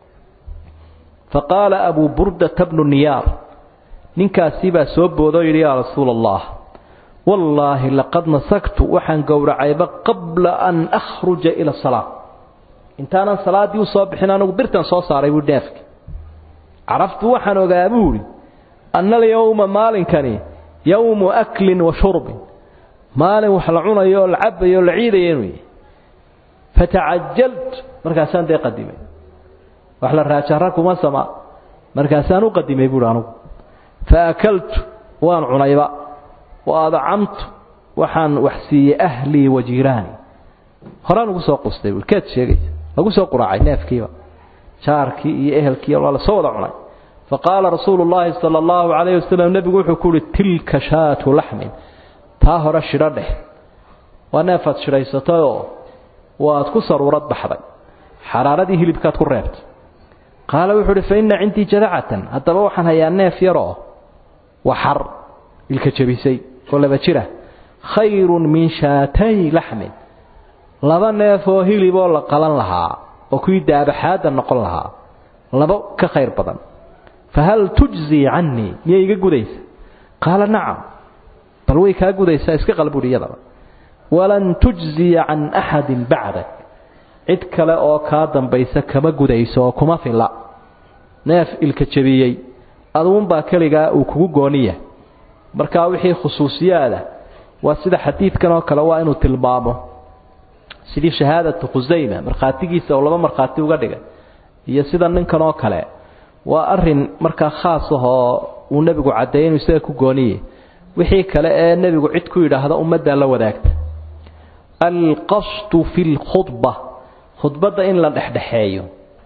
faqaala abuu burdata bnu niyaar ninkaasii baa soo boodoo yidhi yaa rasuula allah wallaahi laqad nasagtu waxaan gowracayba qabla an akhruja ila salaa intaanan salaaddii u soo bixin anigu birtan soo saaray buu neefki caraftu waxaan ogaa buu idhi anna alyowma maalinkani yowmu aklin wa shurbin maalin wax la cunayo oo la cabayo oo la ciidayo inuu yahy fatacajalt markaasaan dee qadimay wax la raajara kuma sama markaasaan u qadimay buuhi anugu fa akaltu waan cunayba wa adcamtu waxaan wax siiyey ahlii wa jiiraani horaan ugu soo qustay keed sheegaysa lagu soo quraacay neefkiiba jaarkii iyo ehelkii waa la soo wada cunay faqaala rasuulu llaahi sala allahu calayhi wasalam nebigu wuxuu ku uhi tilka shaatu laxmin taa hore shidho dheh waa neefaad shidhaysatayoo waad ku saruurad baxday xaraaradii hilibkaad ku reebtay qaala wuxuu uhi fa inna cindii jadacatan haddaba waxaan hayaa neef yaroo waxar ilka jebisay oo laba jira khayrun min shaatay laxmin laba neef oo hiliboo la qalan lahaa oo kuwii daabaxaadda noqon lahaa laba ka khayr badan fahal tujzii cannii miyay iga gudaysa qaala nacam bal way kaa gudaysaa iska qalbuhi iyadaba walan tujziya can axadin bacdak cid kale oo kaa dambaysa kama gudayso oo kuma filla neef ilka jebiyey aduunbaa keligaa uu kugu gooniya markaa wixii khusuusiyaada waa sida xadiidkan oo kale waa inuu tilmaamo sidii shahaadatu khusayma markhaatigiisa oo laba markhaati uga dhigay iyo sida ninkan oo kale waa arin markaa khaas ahoo uu nebigu caddeeyay inuu isaga ku gooniye wixii kale ee nebigu cid ku yidhaahda ummaddaa la wadaagta alqasdu fi lkhudba khudbadda in la dhexdhexeeyo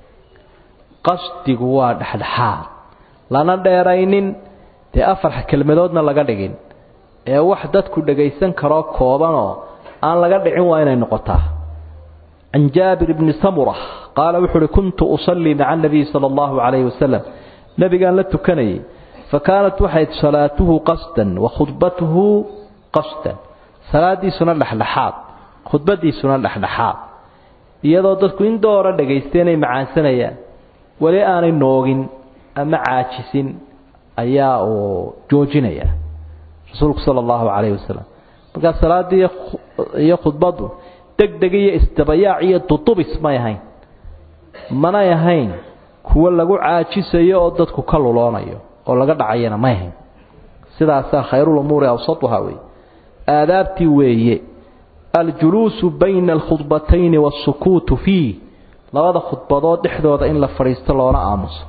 qasdigu waa dhexdhexaad lana dheeraynin dee afar kelmadoodna laga dhigin ee wax dadku dhagaysan karoo koobanoo aan laga dhicin waa inay noqotaa can jaabir bni samura qaala wuxuu uhi kuntu usallii maca anabiyi sala allahu calayhi wasalam nebigaan la tukanayay fa kaanat waxayd salaatuhu qasdan wa khudbatuhu qasdan salaadiisuna dhexdhexaad khudbadiisuna dhexdhexaad iyadoo dadku in doora dhagaystay inay macaansanayaan weli aanay noogin ama caajisin ayaa uu joojinayaa rasuulku sala allahu calayhi wasalam markaa salaaddii iyo khudbaddu degdeg iyo isdabayaac iyo dudubis may ahayn manay ahayn kuwo lagu caajisayo oo dadku ka luloonayo oo laga dhacayana may ahayn sidaasaa khayrulumuuri awsatuha wey aadaabtii weeye aljuluusu bayna alkhudbatayni waasukuutu fiih labada khudbadood dhexdooda in la fadhiisto loona aamuso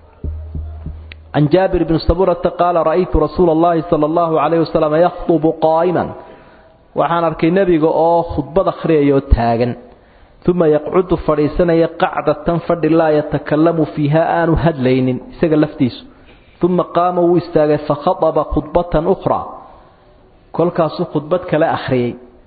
can jaabir bni saburata qaala ra'aytu rasuula allahi sala allahu calayh wasalam yakhdubu qaa'iman waxaan arkay nebiga oo khudbad akhriyayoo taagan uma yaqcudu fadhiisanaya qacdatan fadhi laa yatakalamu fiiha aanu hadlaynin isaga laftiisu uma qaama wuu istaagay fakhadaba khudbatan ukhraa kolkaasuu khudbad kale akhriyey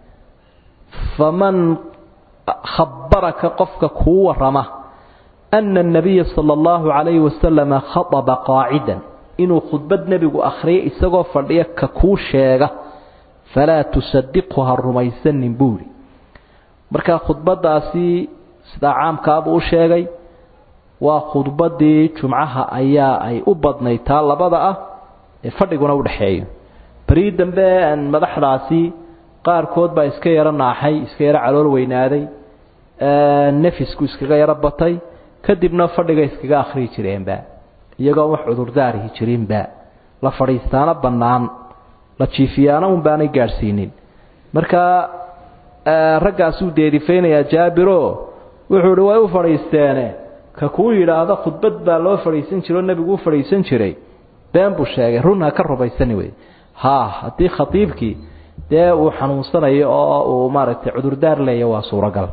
faman khabaraka qofka kuu warama ana anabiya sala allahu calayhi wasalama khadaba qaacidan inuu khudbad nebigu akhriyay isagoo fadhiya ka kuu sheega falaa tusadiqhu ha rumaysanin buuri markaa khudbadaasi sidaa caamkaabuu u sheegay waa khudbadii jumcaha ayaa ay u badnayd taa labada ah ee fadhiguna u dhexeeyo berii dambe madaxdaasi qaarkood baa iska yaro naaxay iska yaro calool weynaaday nefisku iskaga yaro batay kadibna fadhiga iskaga akhriyi jireenba iyagoo wax cudurdaarihi jirinba la fadhiistaana bannaan la jiifiyaana un baanay gaadhsiinin markaa raggaasuu deerifaynayaa jaabiro wuxuu ihi way u fadhiisteene ka kuu yidhaahdo khudbad baa loo fadhiisan jiro nebigu u fadhiisan jiray been buu sheegay run ha ka rumaysani wey ha haddii khatiibkii dee uu xanuunsanayo oo uu maaragtay cudurdaar leeya waa suuragal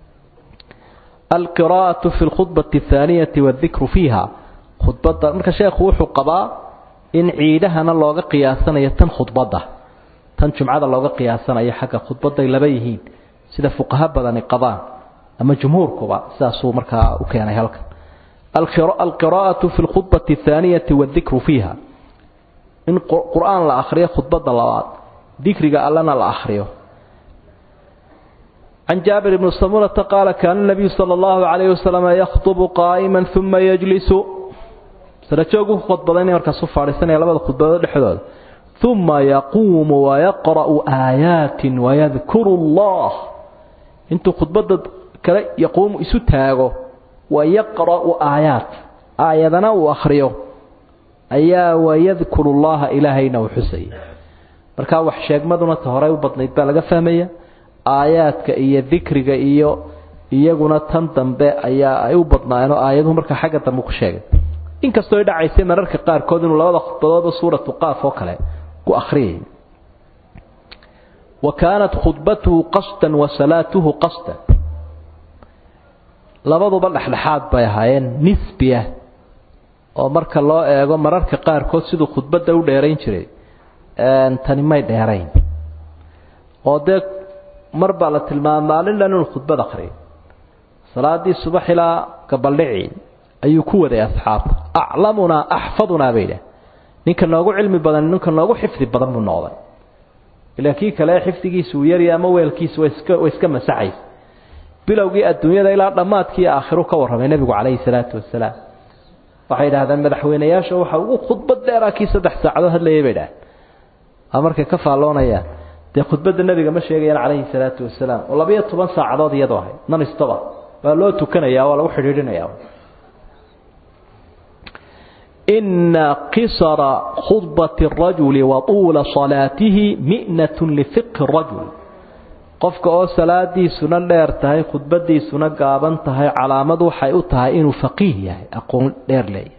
alqiraa'atu fi lkhudbati athaaniyati waaldikru fiiha khudbadda marka sheekhu wuxuu qabaa in ciidahana looga qiyaasanayo tan khudbadda tan jumcada looga qiyaasanayo xagga khudbadday laba yihiin sida fuqaha badani qabaan ama jumhuurkuba sidaasuu markaa u keenay halkan alqiraa'atu fi lkhudbati athaaniyati waaldikru fiiha in qur-aan la akhriyo khudbadda labaad dikriga allana la akhriyo can jaabir bni samurata qaala kaana nabiyu sala allahu calayhi wasalam yakhdubu qaa'iman uma yajlisu sarajoog u khudbadaynay markaas u fadhiisanaya labada khudbadood dhexdooda uma yaquumu wayaqra'u aayaatin wayadkuru allah intuu khudbadda kale yaquumu isu taago wayaqra'u aayaat aayadana uu akhriyo ayaa wayadkuru llaha ilaahayna uu xusaya markaa wax sheegmaduna ta horey u badnayd baa laga fahmaya aayaadka iyo dikriga iyo iyaguna tan dambe ayaa ay u badnaayeen oo aayaduhu markaa xagga dambe ku sheegay inkastoo ay dhacaysay mararka qaarkood inuu labada khudbadoodba suuratu qaaf oo kale ku akhriyay wa kaanat khudbatuhu qasdan wa salaatuhu qasdan labaduba dhexdhexaad bay ahaayeen nisbiya oo marka loo eego mararka qaarkood siduu khudbadda u dheerayn jiray tani may dheerayn oo dee mar baa la tilmaama maalin dhan inuu khudbad akriyo salaadii subax ilaa gabaldhici ayuu ku waday asxaabta aclamunaa axfadunaa bay idhaah ninka noogu cilmi badan ninka noogu xifdi badan buu noqday ilaa kii kale xifdigiisa uu yarya ama weelkiisa way iska way iska masaxaysa bilowgii adduunyada ilaa dhammaadkii aakhiru ka warramay nebigu calayhi salaatu wasalaam waxay idhahdeen madaxweyneyaasha waxa ugu khudbad dheeraa kii saddex saacadood hadlayay bay idhahdeen a markay ka faalloonayaan dee khudbadda nebiga ma sheegayaan calayhi salaatu wasalaam oo labayo toban saacadood iyadoo ahayd nan istoba waa loo tukanayaa waa lagu xidhiidhinayaa ina qisara khudbati الrajuli wa tuula salaatihi mi'nat lifiqhi الrajul qofka oo salaadiisuna dheer tahay khudbadiisuna gaaban tahay calaamad waxay u tahay inuu faqiih yahay aqoon dheer leeyahay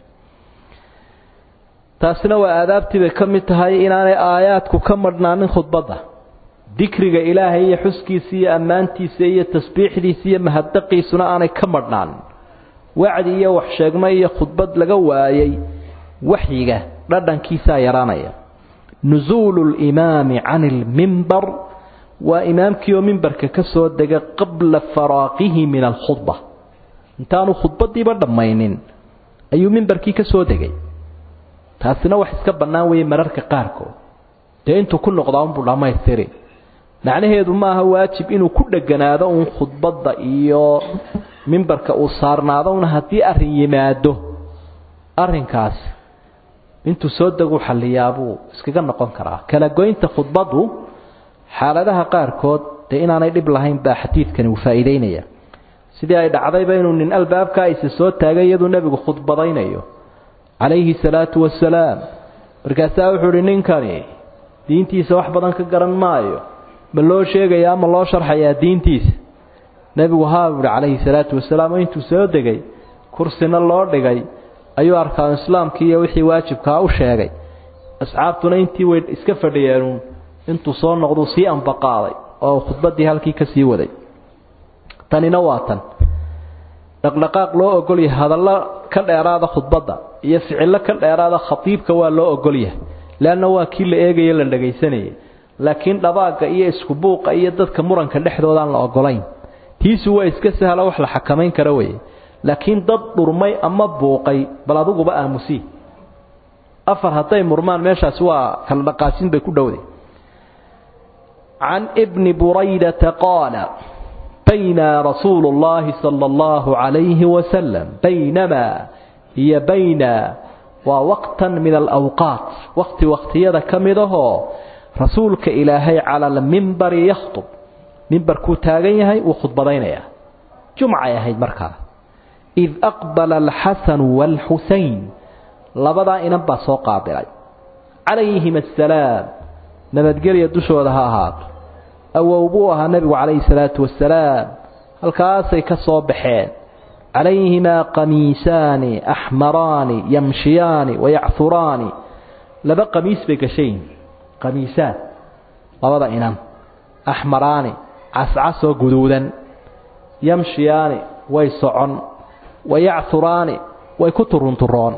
taasina waa aadaabtii bay ka mid tahay inaanay aayaadku ka madhnaanin khudbadda dikriga ilaahay iyo xuskiisa iyo ammaantiisa iyo tasbiixdiisa iyo mahaddaqiisuna aanay ka madhnaanin wacdi iyo waxsheegmo iyo khudbad laga waayay waxyiga dhadhankiisaa yaraanaya nusuulu limaami can ilmimbar waa imaamkii oo mimbarka ka soo dega qabla faraaqihi min alkhudba intaanu khudbadiiba dhammaynin ayuu mimbarkii ka soo degay taasina wax iska bannaan weeye mararka qaarkood dee intuu ku noqdaa unbuu dhammaystiri macnaheedu maaha waajib inuu ku dheganaado uun khudbadda iyo mimbarka uu saarnaado un haddii arrin yimaado arrinkaasi intuu soo deguu xalliyaabuu iskaga noqon karaa kala goynta khudbaddu xaaladaha qaarkood dee inaanay dhib lahayn baa xadiidkani uu faa'iideynaya sidii ay dhacdayba inuu nin albaabkaa isa soo taagay iyaduu nebigu khudbadaynayo calayhi salaatu wasalaam markaasaa wuxuu uhi ninkani diintiisa wax badan ka garan maayo ma loo sheegayaa ma loo sharxayaa diintiisa nebigu haa buuhi calayhi salaatu wasalaam oo intuu soo degay kursina loo dhigay ayuu arkaanu islaamkii iyo wixii waajibkaa u sheegay asxaabtuna intii way iska fadhiyeenuun intuu soo noqduu sii ambaqaaday oo khudbaddii halkii ka sii waday tanina waa tan dhaqdhaqaaq loo ogol yahay hadallo ka dheeraada khudbadda iyo ficillo ka dheeraada khatiibka waa loo ogol yahay leanna waa kii la eegaye la dhagaysanayay laakiin dhabaagga iyo isku buuqa iyo dadka muranka dhexdoodaan la ogolayn tiisu waa iska sahlo wax la xakamayn kara weye laakiin dad dhurmay ama buuqay bal adiguba aamusii afar hadday murmaan meeshaasi waa kala dhaqaasin bay ku dhowday can bni buraydata qaala bayna rasuulu اllahi salى اllahu عalayhi wasalam baynamaa hiyo bayna waa waqtan min alawqaat waqti waqtiyada ka mid ahoo rasuulka ilaahay cala almimbari yakhtub mimbarkuu taagan yahay wuu khudbadaynayaa jumcay ahayd markaa id aqbala alxasanu waalxusayn labadaa inan baa soo qaabilay calayhim assalaam nabadgelya dushooda ha ahaato awow buu ahaa nebigu calayhi salaatu wasalaam halkaasay ka soo baxeen calayhimaa qamiisaani axmaraani yamshiyaani wayachuraani laba qamiis bay gashayin qamiisaan labada inan axmaraani cascasoo guduudan yamshiyaani way socon wayachuraani way ku turunturoon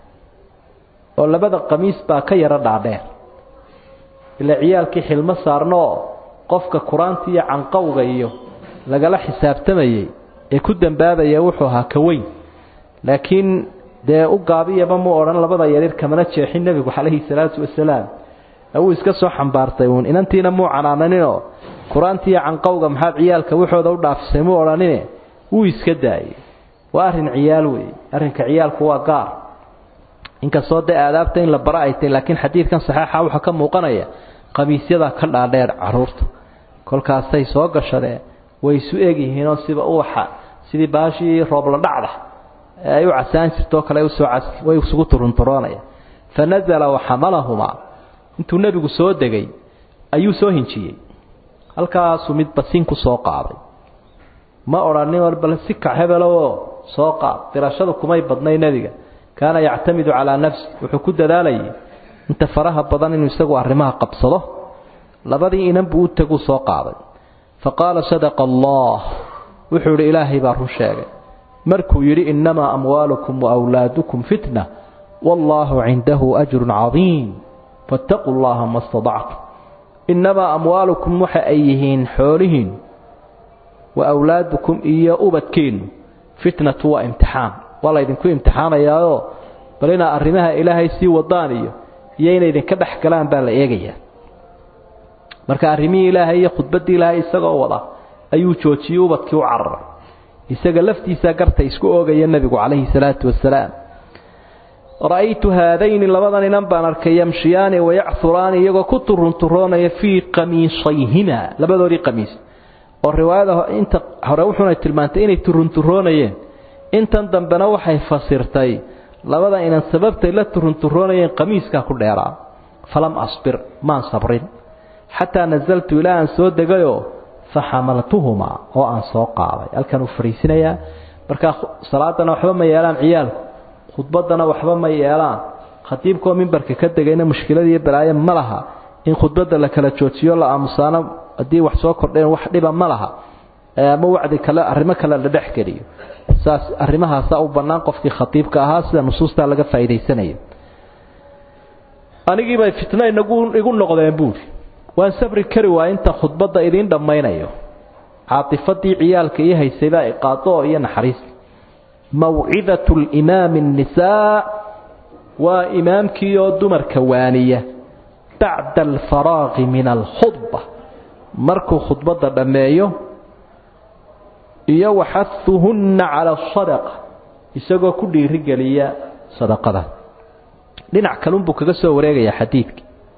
oo labada qamiis baa ka yaro dhaadheer ilaa ciyaalkii xilmo saarnooo qofka kuraanta iyo canqowga iyo lagala xisaabtamayey ee ku dambaabaya wuxuu ahaa ka weyn laakiin dee u gaabiyaba mu odhan labada yaryar kamana jeexin nebigu calayhi salaatu wasalaam wuu iska soo xambaartay uun inantiina muu canaananinoo kuraantiiyo canqowga maxaad ciyaalka waxooda u dhaafisay muu odhanine wuu iska daayey waa arrin ciyaal weeye arrinka ciyaalku waa gaar inkastoo dee aadaabta in la bara ay tahy laakiin xadiidkan saxeixa waxaa ka muuqanaya qamiisyadaa ka dhaadheer caruurta kolkaasay soo gashadeen way isu egyihiinoo siba uwaxa sidii baashii roobla dhacda ee ay u casaan jirtoo kale usoo way isugu turunturoonaya fa nazala waxamalahumaa intuu nebigu soo degay ayuu soo hinjiyey halkaasuu mid basin ku soo qaaday ma odhanin war bal si kac hebeloo soo qaad dirashadu kumay badnay nebiga kaana yactamidu calaa nafsi wuxuu ku dadaalayay inta faraha badan inuu isagu arrimaha qabsado labadii inan buu u taguu soo qaaday fa qaala sadaqa allah wuxuu yidhi ilaahay baa run sheegay markuu yidhi innamaa amwaalukum wa wlaadukum fitna wallaahu cindahu ajrun cadiim faataquu llaha ma stadactum innamaa amwaalukum waxa ay yihiin xoolihiin wa awlaadukum iyo ubadkiinnu fitnatu waa imtixaan waa laydinku imtixaanayaao bal inaa arrimaha ilaahay sii wadaan iyo iyo inay idinka dhex galaan baa la eegayaa marka arrimihii ilaahay iyo khudbaddii ilaahay isagoo wada ayuu joojiyey ubadkii u cararay isaga laftiisaa garta isku oogaya nebigu calayhi salaatu wasalaam ra'aytu haadayni labadan inan baan arkay yamshiyaani wayachuraani iyagoo ku turunturoonaya fii qamiisayhima labadoodii qamiis oo riwaayada inta hore wuxuuna tilmaantay inay turunturoonayeen intan dambena waxay fasirtay labada inan sababtay la turunturoonayeen qamiiskaa ku dheeraa falam asbir maan sabrin xataa nasaltu ilaa aan soo degayoo faxamaltuhumaa oo aan soo qaaday halkan uu fariisinayaa markaa salaadana waxba ma yeelaan ciyaalku khudbaddana waxba ma yeelaan khatiibkoo mimbarka ka degayna mushkilad iyo balaayo ma laha in khudbadda la kala joojiyo la aamusaano haddii wax soo kordheen wax dhiba ma laha ama wacdi kale arrimo kale la dhex geliyo saas arrimahaasaa u bannaan qofkii khatiibka ahaa sida nusuustaa laga faa'iidaysanayo anigiibay fitno inagu igu noqdeen buuri waan sabri kari waaya inta khudbadda idiin dhammaynayo caatifadii ciyaalka iyo haysaybaa iqaado iyo naxariis mawcidatu limaami annisaa waa imaamkii oo dumarka waaniya bacda alfaraaqi min alkhudba markuu khudbadda dhammeeyo iyo waxahuhunna cala asadaqa isagoo ku dhiirigeliya sadaqada dhinac kalunbuu kaga soo wareegayaa xadiidka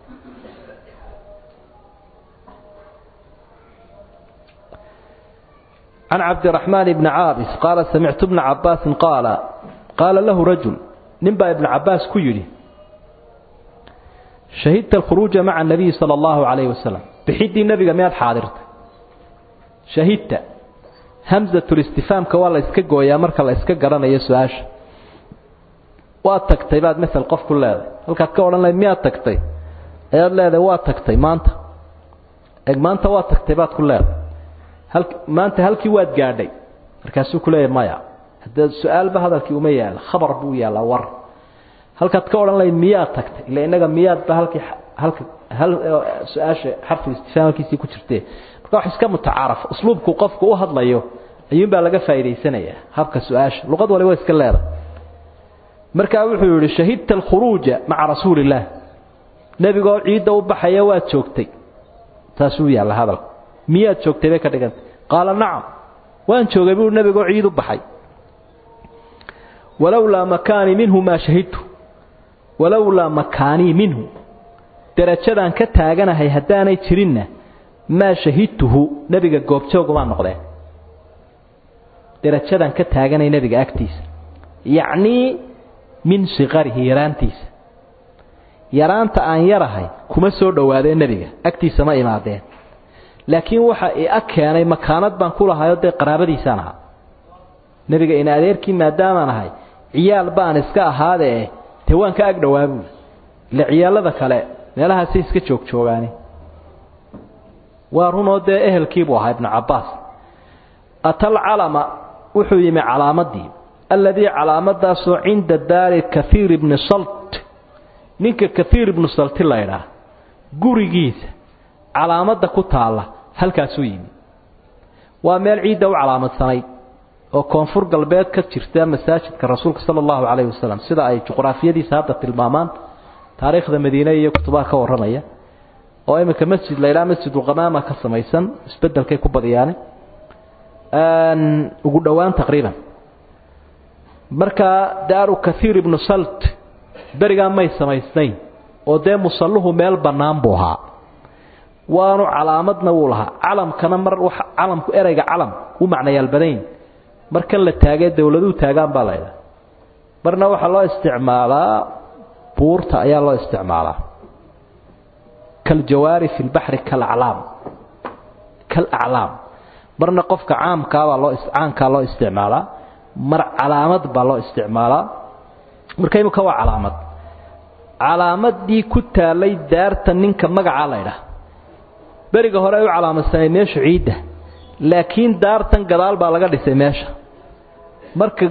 can cabdiraxmaan ibni caabis qaala samictu bna cabaasin qaala qaala lahu rajul nin baa ibnu cabaas ku yidhi shahidta alkhuruuja maca anabiyi sala allahu calayhi wasalam bixiddii nebiga miyaad xaadirtay shahidta hamsatulistifaamka waa la iska gooyaa marka la iska garanayo su-aasha waad tagtay baad masel qof ku leedahay halkaad ka odhan lahayd miyaad tagtay ayaad leedahay waa tagtay maanta eg maanta waa tagtay baad ku leedahay maanta halkii waad gaadhay markaasuu ku leeyahy maya haddee su-aalba hadalkii uma yaala khabar buu yaallaa war halkaad ka odhan lahayd miyaad tagtay ila innaga miyaadba halkii halka hal su-aasha xarful istifhaam halkiisii ku jirtee marka wax iska mutacaaraf usluubku qofku u hadlayo ayuunbaa laga faa'idaysanayaa habka su-aasha luqad waliba iska leeda markaa wuxuu yihi shahidta alkhuruuja maca rasuuli illaah nebigoo ciidda u baxaya waad joogtay taasuu yaalla hadalka miyaad joogtay bay ka dhigantay qaala nacam waan joogay buu nebigoo ciid u baxay walowlaa makaanii minhu maa shahidtu walowlaa makaanii minhu derajadaan ka taaganahay haddaanay jirinna maa shahidtuhu nebiga goobjoogumaa noqdeen derajadaan ka taaganay nebiga agtiisa yacnii min sikarihi yaraantiisa yaraanta aan yarahay kuma soo dhowaadeen nebiga agtiisa ma imaadeen laakiin waxa i ag keenay makaanad baan ku lahayo dee qaraabadiisaan ahaa nebiga ina adeerkii maadaamaan ahay ciyaal baan iska ahaadee dee waan ka ag dhowaa buuli ile ciyaalada kale meelahaasay iska joogjoogaani waa runoo dee ehelkiibuu ahaa ibnu cabbaas atal calama wuxuu yimi calaamadii alladii calaamadaasoo cinda daari kaiir ibni salt ninka kaiir ibnu salti laydhaah gurigiisa calaamadda ku taalla halkaasuu yimi waa meel ciidda u calaamadsanayd oo koonfur galbeed ka jirta masaajidka rasuulka sala allahu calayhi wasalam sida ay juqraafiyadiisa hadda tilmaamaan taariikhda madiine iyo kutubaha ka warramaya oo iminka masjid la ydhaha masjidulqamaama ka samaysan isbedelkay ku badiyaane ugu dhowaan taqriiban markaa daaru kaiir ibnu salt berigaa may samaysnayn oo dee musalluhu meel bannaan buu ahaa waanu calaamadna wuu lahaa calamkana mar calamku ereyga calam u macnayaal badayn markan la taagee dowladuhu taagaan baa laydhaha marna waxaa loo isticmaalaa buurta ayaa loo isticmaalaa kaljawaari fi lbaxri kalaclaam kalaclaam marna qofka caamkaabaa loo caankaa loo isticmaalaa mar calaamad baa loo isticmaalaa marka imika waa calaamad calaamadii ku taalay daarta ninka magacaa laydhaha beriga hore ay u calaamadsanay meeshu ciidda laakiin daartan gadaal baa laga dhisay meesha marka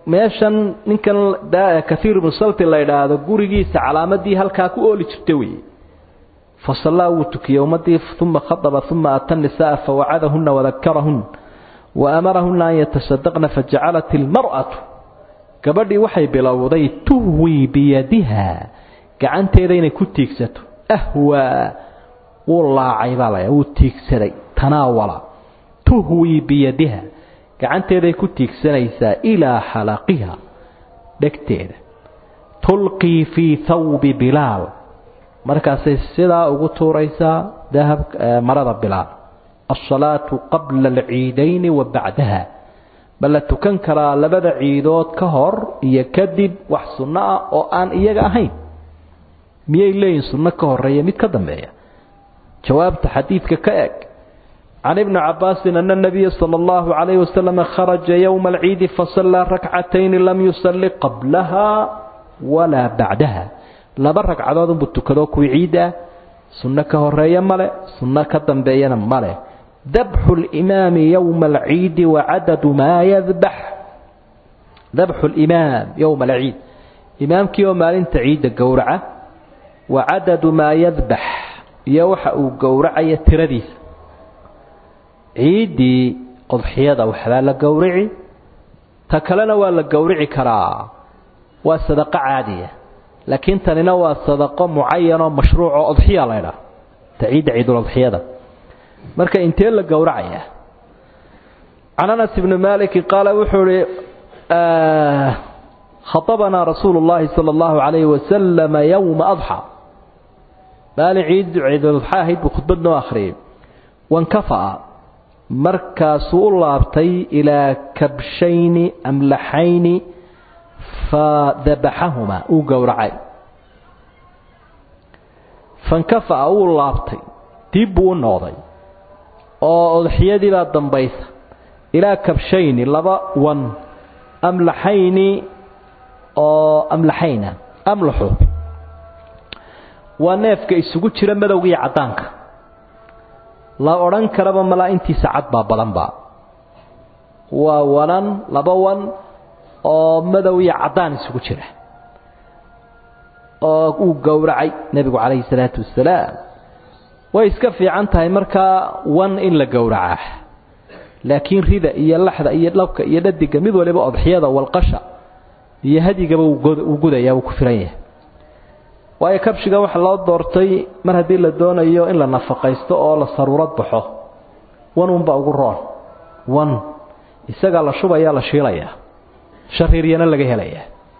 meeshan ninkan kaiir ibnu salti la idhaahdo gurigiisa calaamadii halkaa ku ooli jirta weeye fasallaa wuu tukiyey ummadii uma khadaba uma ata nisaaa fawacadahuna wadakarahun waamarahuna an yatasadaqna fajacalat ilmar'atu gabadhii waxay bilowday tuhwii biyadiha gacanteeda inay ku tiigsato ahwaa wuu laacay baa la wuu tiigsaday tanaawala tuhwii biyadiha gacanteeday ku tiigsanaysaa ilaa xalaqiha dhegteeda tulqii fii thawbi bilaal markaasay sidaa ugu tuuraysaa dahab marada bilaal alsalaatu qabla alciidayni wa bacdaha bal la tukan karaa labada ciidood ka hor iyo kadib wax sunno ah oo aan iyaga ahayn miyay leeyihin sunno ka horeeya mid ka dambeeya jawaabta xadiidka ka eg can ibni cabaasin ana nabiya sala allahu calayhi wasalam kharaja yowma alciidi fasallaa rakcatayni lam yusalli qablaha walaa bacdaha laba ragcadood unbuu tukado kuwii ciidda ah sunno ka horeeya male sunno ka dambeeyana male dabxu limaami yowma alciidi wacadadu maa yadbax dabxu limaam yowma alciid imaamkii oo maalinta ciidda gowraca wa cadadu maa yadbax iyo waxa uu gowracaya tiradiisa ciiddii odxiyada waxbaa la gowrici ta kalena waa la gowrici karaa waa sadaqo caadiya laakiin tanina waa sadaqo mucayanoo mashruucoo odxiya laydhaah ta ciidda ciidulodxiyada marka intee la gowracaya can anas ibni maliki qaala wuxuu ihi khaطabanaa rasuulu اllahi salى اllahu عalayhi wasalama yowma adxى maalin ciid ciidulodxa ahayd buu khudbad noo akhriyay wankafa'a markaasuu u laabtay ilaa kabshayni amlaxayni fadabaxahuma uu gowracay fankafa'a wuu laabtay dib buu u noqday oo odxiyadii baa dambaysa ilaa kabshayni laba wan amlaxayni oo amlaxayna amlaxu waa neefka isugu jira madowga iyo caddaanka la odhan karaba malaa intiisa cad baa badanba waa wanan laba wan oo madow iyo caddaan isugu jira oo uu gowracay nebigu calayhi salaatu wasalaam way iska fiican tahay markaa wan in la gowracaa laakiin rida iyo laxda iyo dhabka iyo dhadiga mid waliba odxiyada walqasha iyo hadigaba uu gudayaa wuu ku filan yahay waayo kabshiga waxaa loo doortay mar haddii la doonayo in la nafaqaysto oo la saruurad baxo wan unbaa ugu roon wan isagaa la shubaya la shiilayaa shariiryana laga helayaa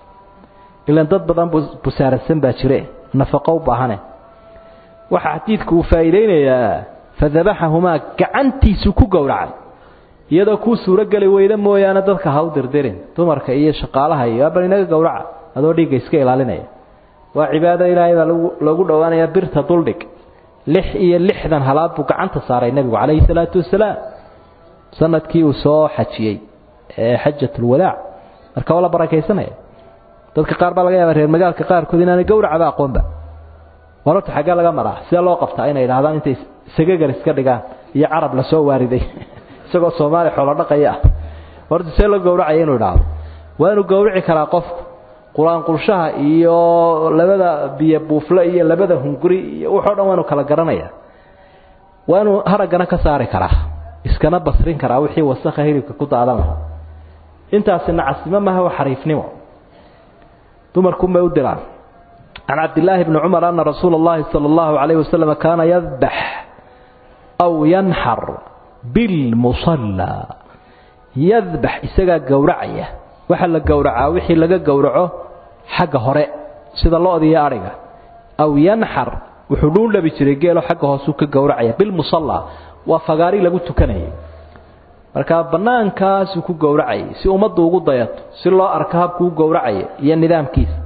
ilaan dad badan busaarasan baa jire nafaqo u baahane waxaa xadiidku uu faa'iidaynayaa fadabaxahumaa gacantiisu ku gowracay iyadoo kuu suurogeli weyda mooyaane dadka ha u dirdirin dumarka iyo shaqaalaha iyo abal inaga gowraca adoo dhiigga iska ilaalinaya waa cibaado ilaahay baa loogu dhowaanayaa birta duldhig lix iyo lixdan halaad buu gacanta saaray nebigu calayhi salaatu wasalaam sanadkii uu soo xajiyey ee xajatulwadaac marka waa la barakaysanaya dadka qaar baa laga yaaba reer magaalka qaarkood inaanay gowracaba aqoonba warorta xaggee laga maraa sidee loo qabtaa inay idhahdaan intay sagagar iska dhigaan iyo carab lasoo waariday isagoo soomaaliya xoolo dhaqaya ah horta see loo gowracaya inuu idhaahdo waa inuu gowrici karaa qofku qur-aanqulshaha iyo labada biyo buufle iyo labada hunguri iyo wuxoo dhan waa inuu kala garanaya waa inuu haraggana ka saari karaa iskana basrin karaa wixii wasakha hilibka ku daadan lahaa intaasi nacasnimo maaha waa xariifnimo dumarkunbay u diraan can cabdillaahi bni cumar ana rasuula اllahi salى اllahu alayh wasalam kaana yadbax aw yanxar bilmusallaa yadbax isagaa gowracaya waxaa la gowracaa wixii laga gowraco xagga hore sida lo-da iyo adhiga aw yanxar wuxuu dhuundhabi jiray geelo xagga hoosuu ka gowracaya bilmusallaa waa fagaari lagu tukanayay markaa bannaankaasuu ku gowracayay si ummaddu ugu dayato si loo arko habkuu gowracaya iyo nidaamkiisa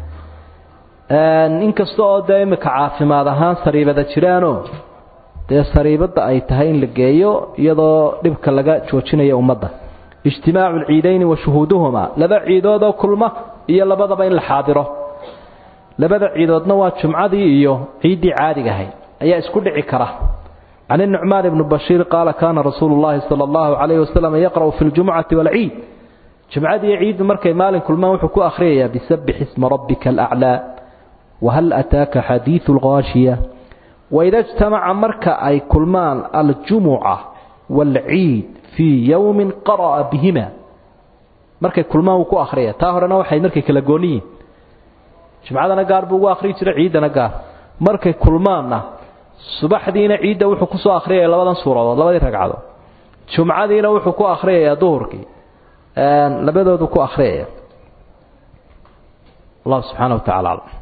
inkasta oo dee imika caafimaad ahaan sariibada jiraanoo dee sariibadda ay tahay in la geeyo iyadoo dhibka laga joojinayo ummadda ijtimaacu lciidayni wa shuhuuduhumaa laba ciidoodoo kulma iyo labadaba in la xaadiro labada ciidoodna waa jumcadii iyo ciiddii caadiga ahayd ayaa isku dhici kara can inucmaan ibni bashiir qaala kaana rasuulu llahi sala allahu calayhi wasalam yaqra'u fi ljumcati waalciid jumcadiiyo ciiddu markay maalin kulmaan wuxuu ku akhriyayaa bisabbix isma rabbika alaclaa wahal ataaka xadiidu lghaashiya waida ijtamaca marka ay kulmaan aljumuca waalciid fii yowmin qara'a bihima markay kulmaan wuu ku akhriyaya taa horena waxay markay kala gooniyiin jumcadana gaar buu ugu akhriyi jiray ciiddana gaar markay kulmaanna subaxdiina ciidda wuxuu kusoo akhriyaya labadan suuradood labadii ragcadood jumcadiina wuxuu ku akhriyayaa duhurkii labadoodu ku akhriyaya allah subxaana wa tacala aclam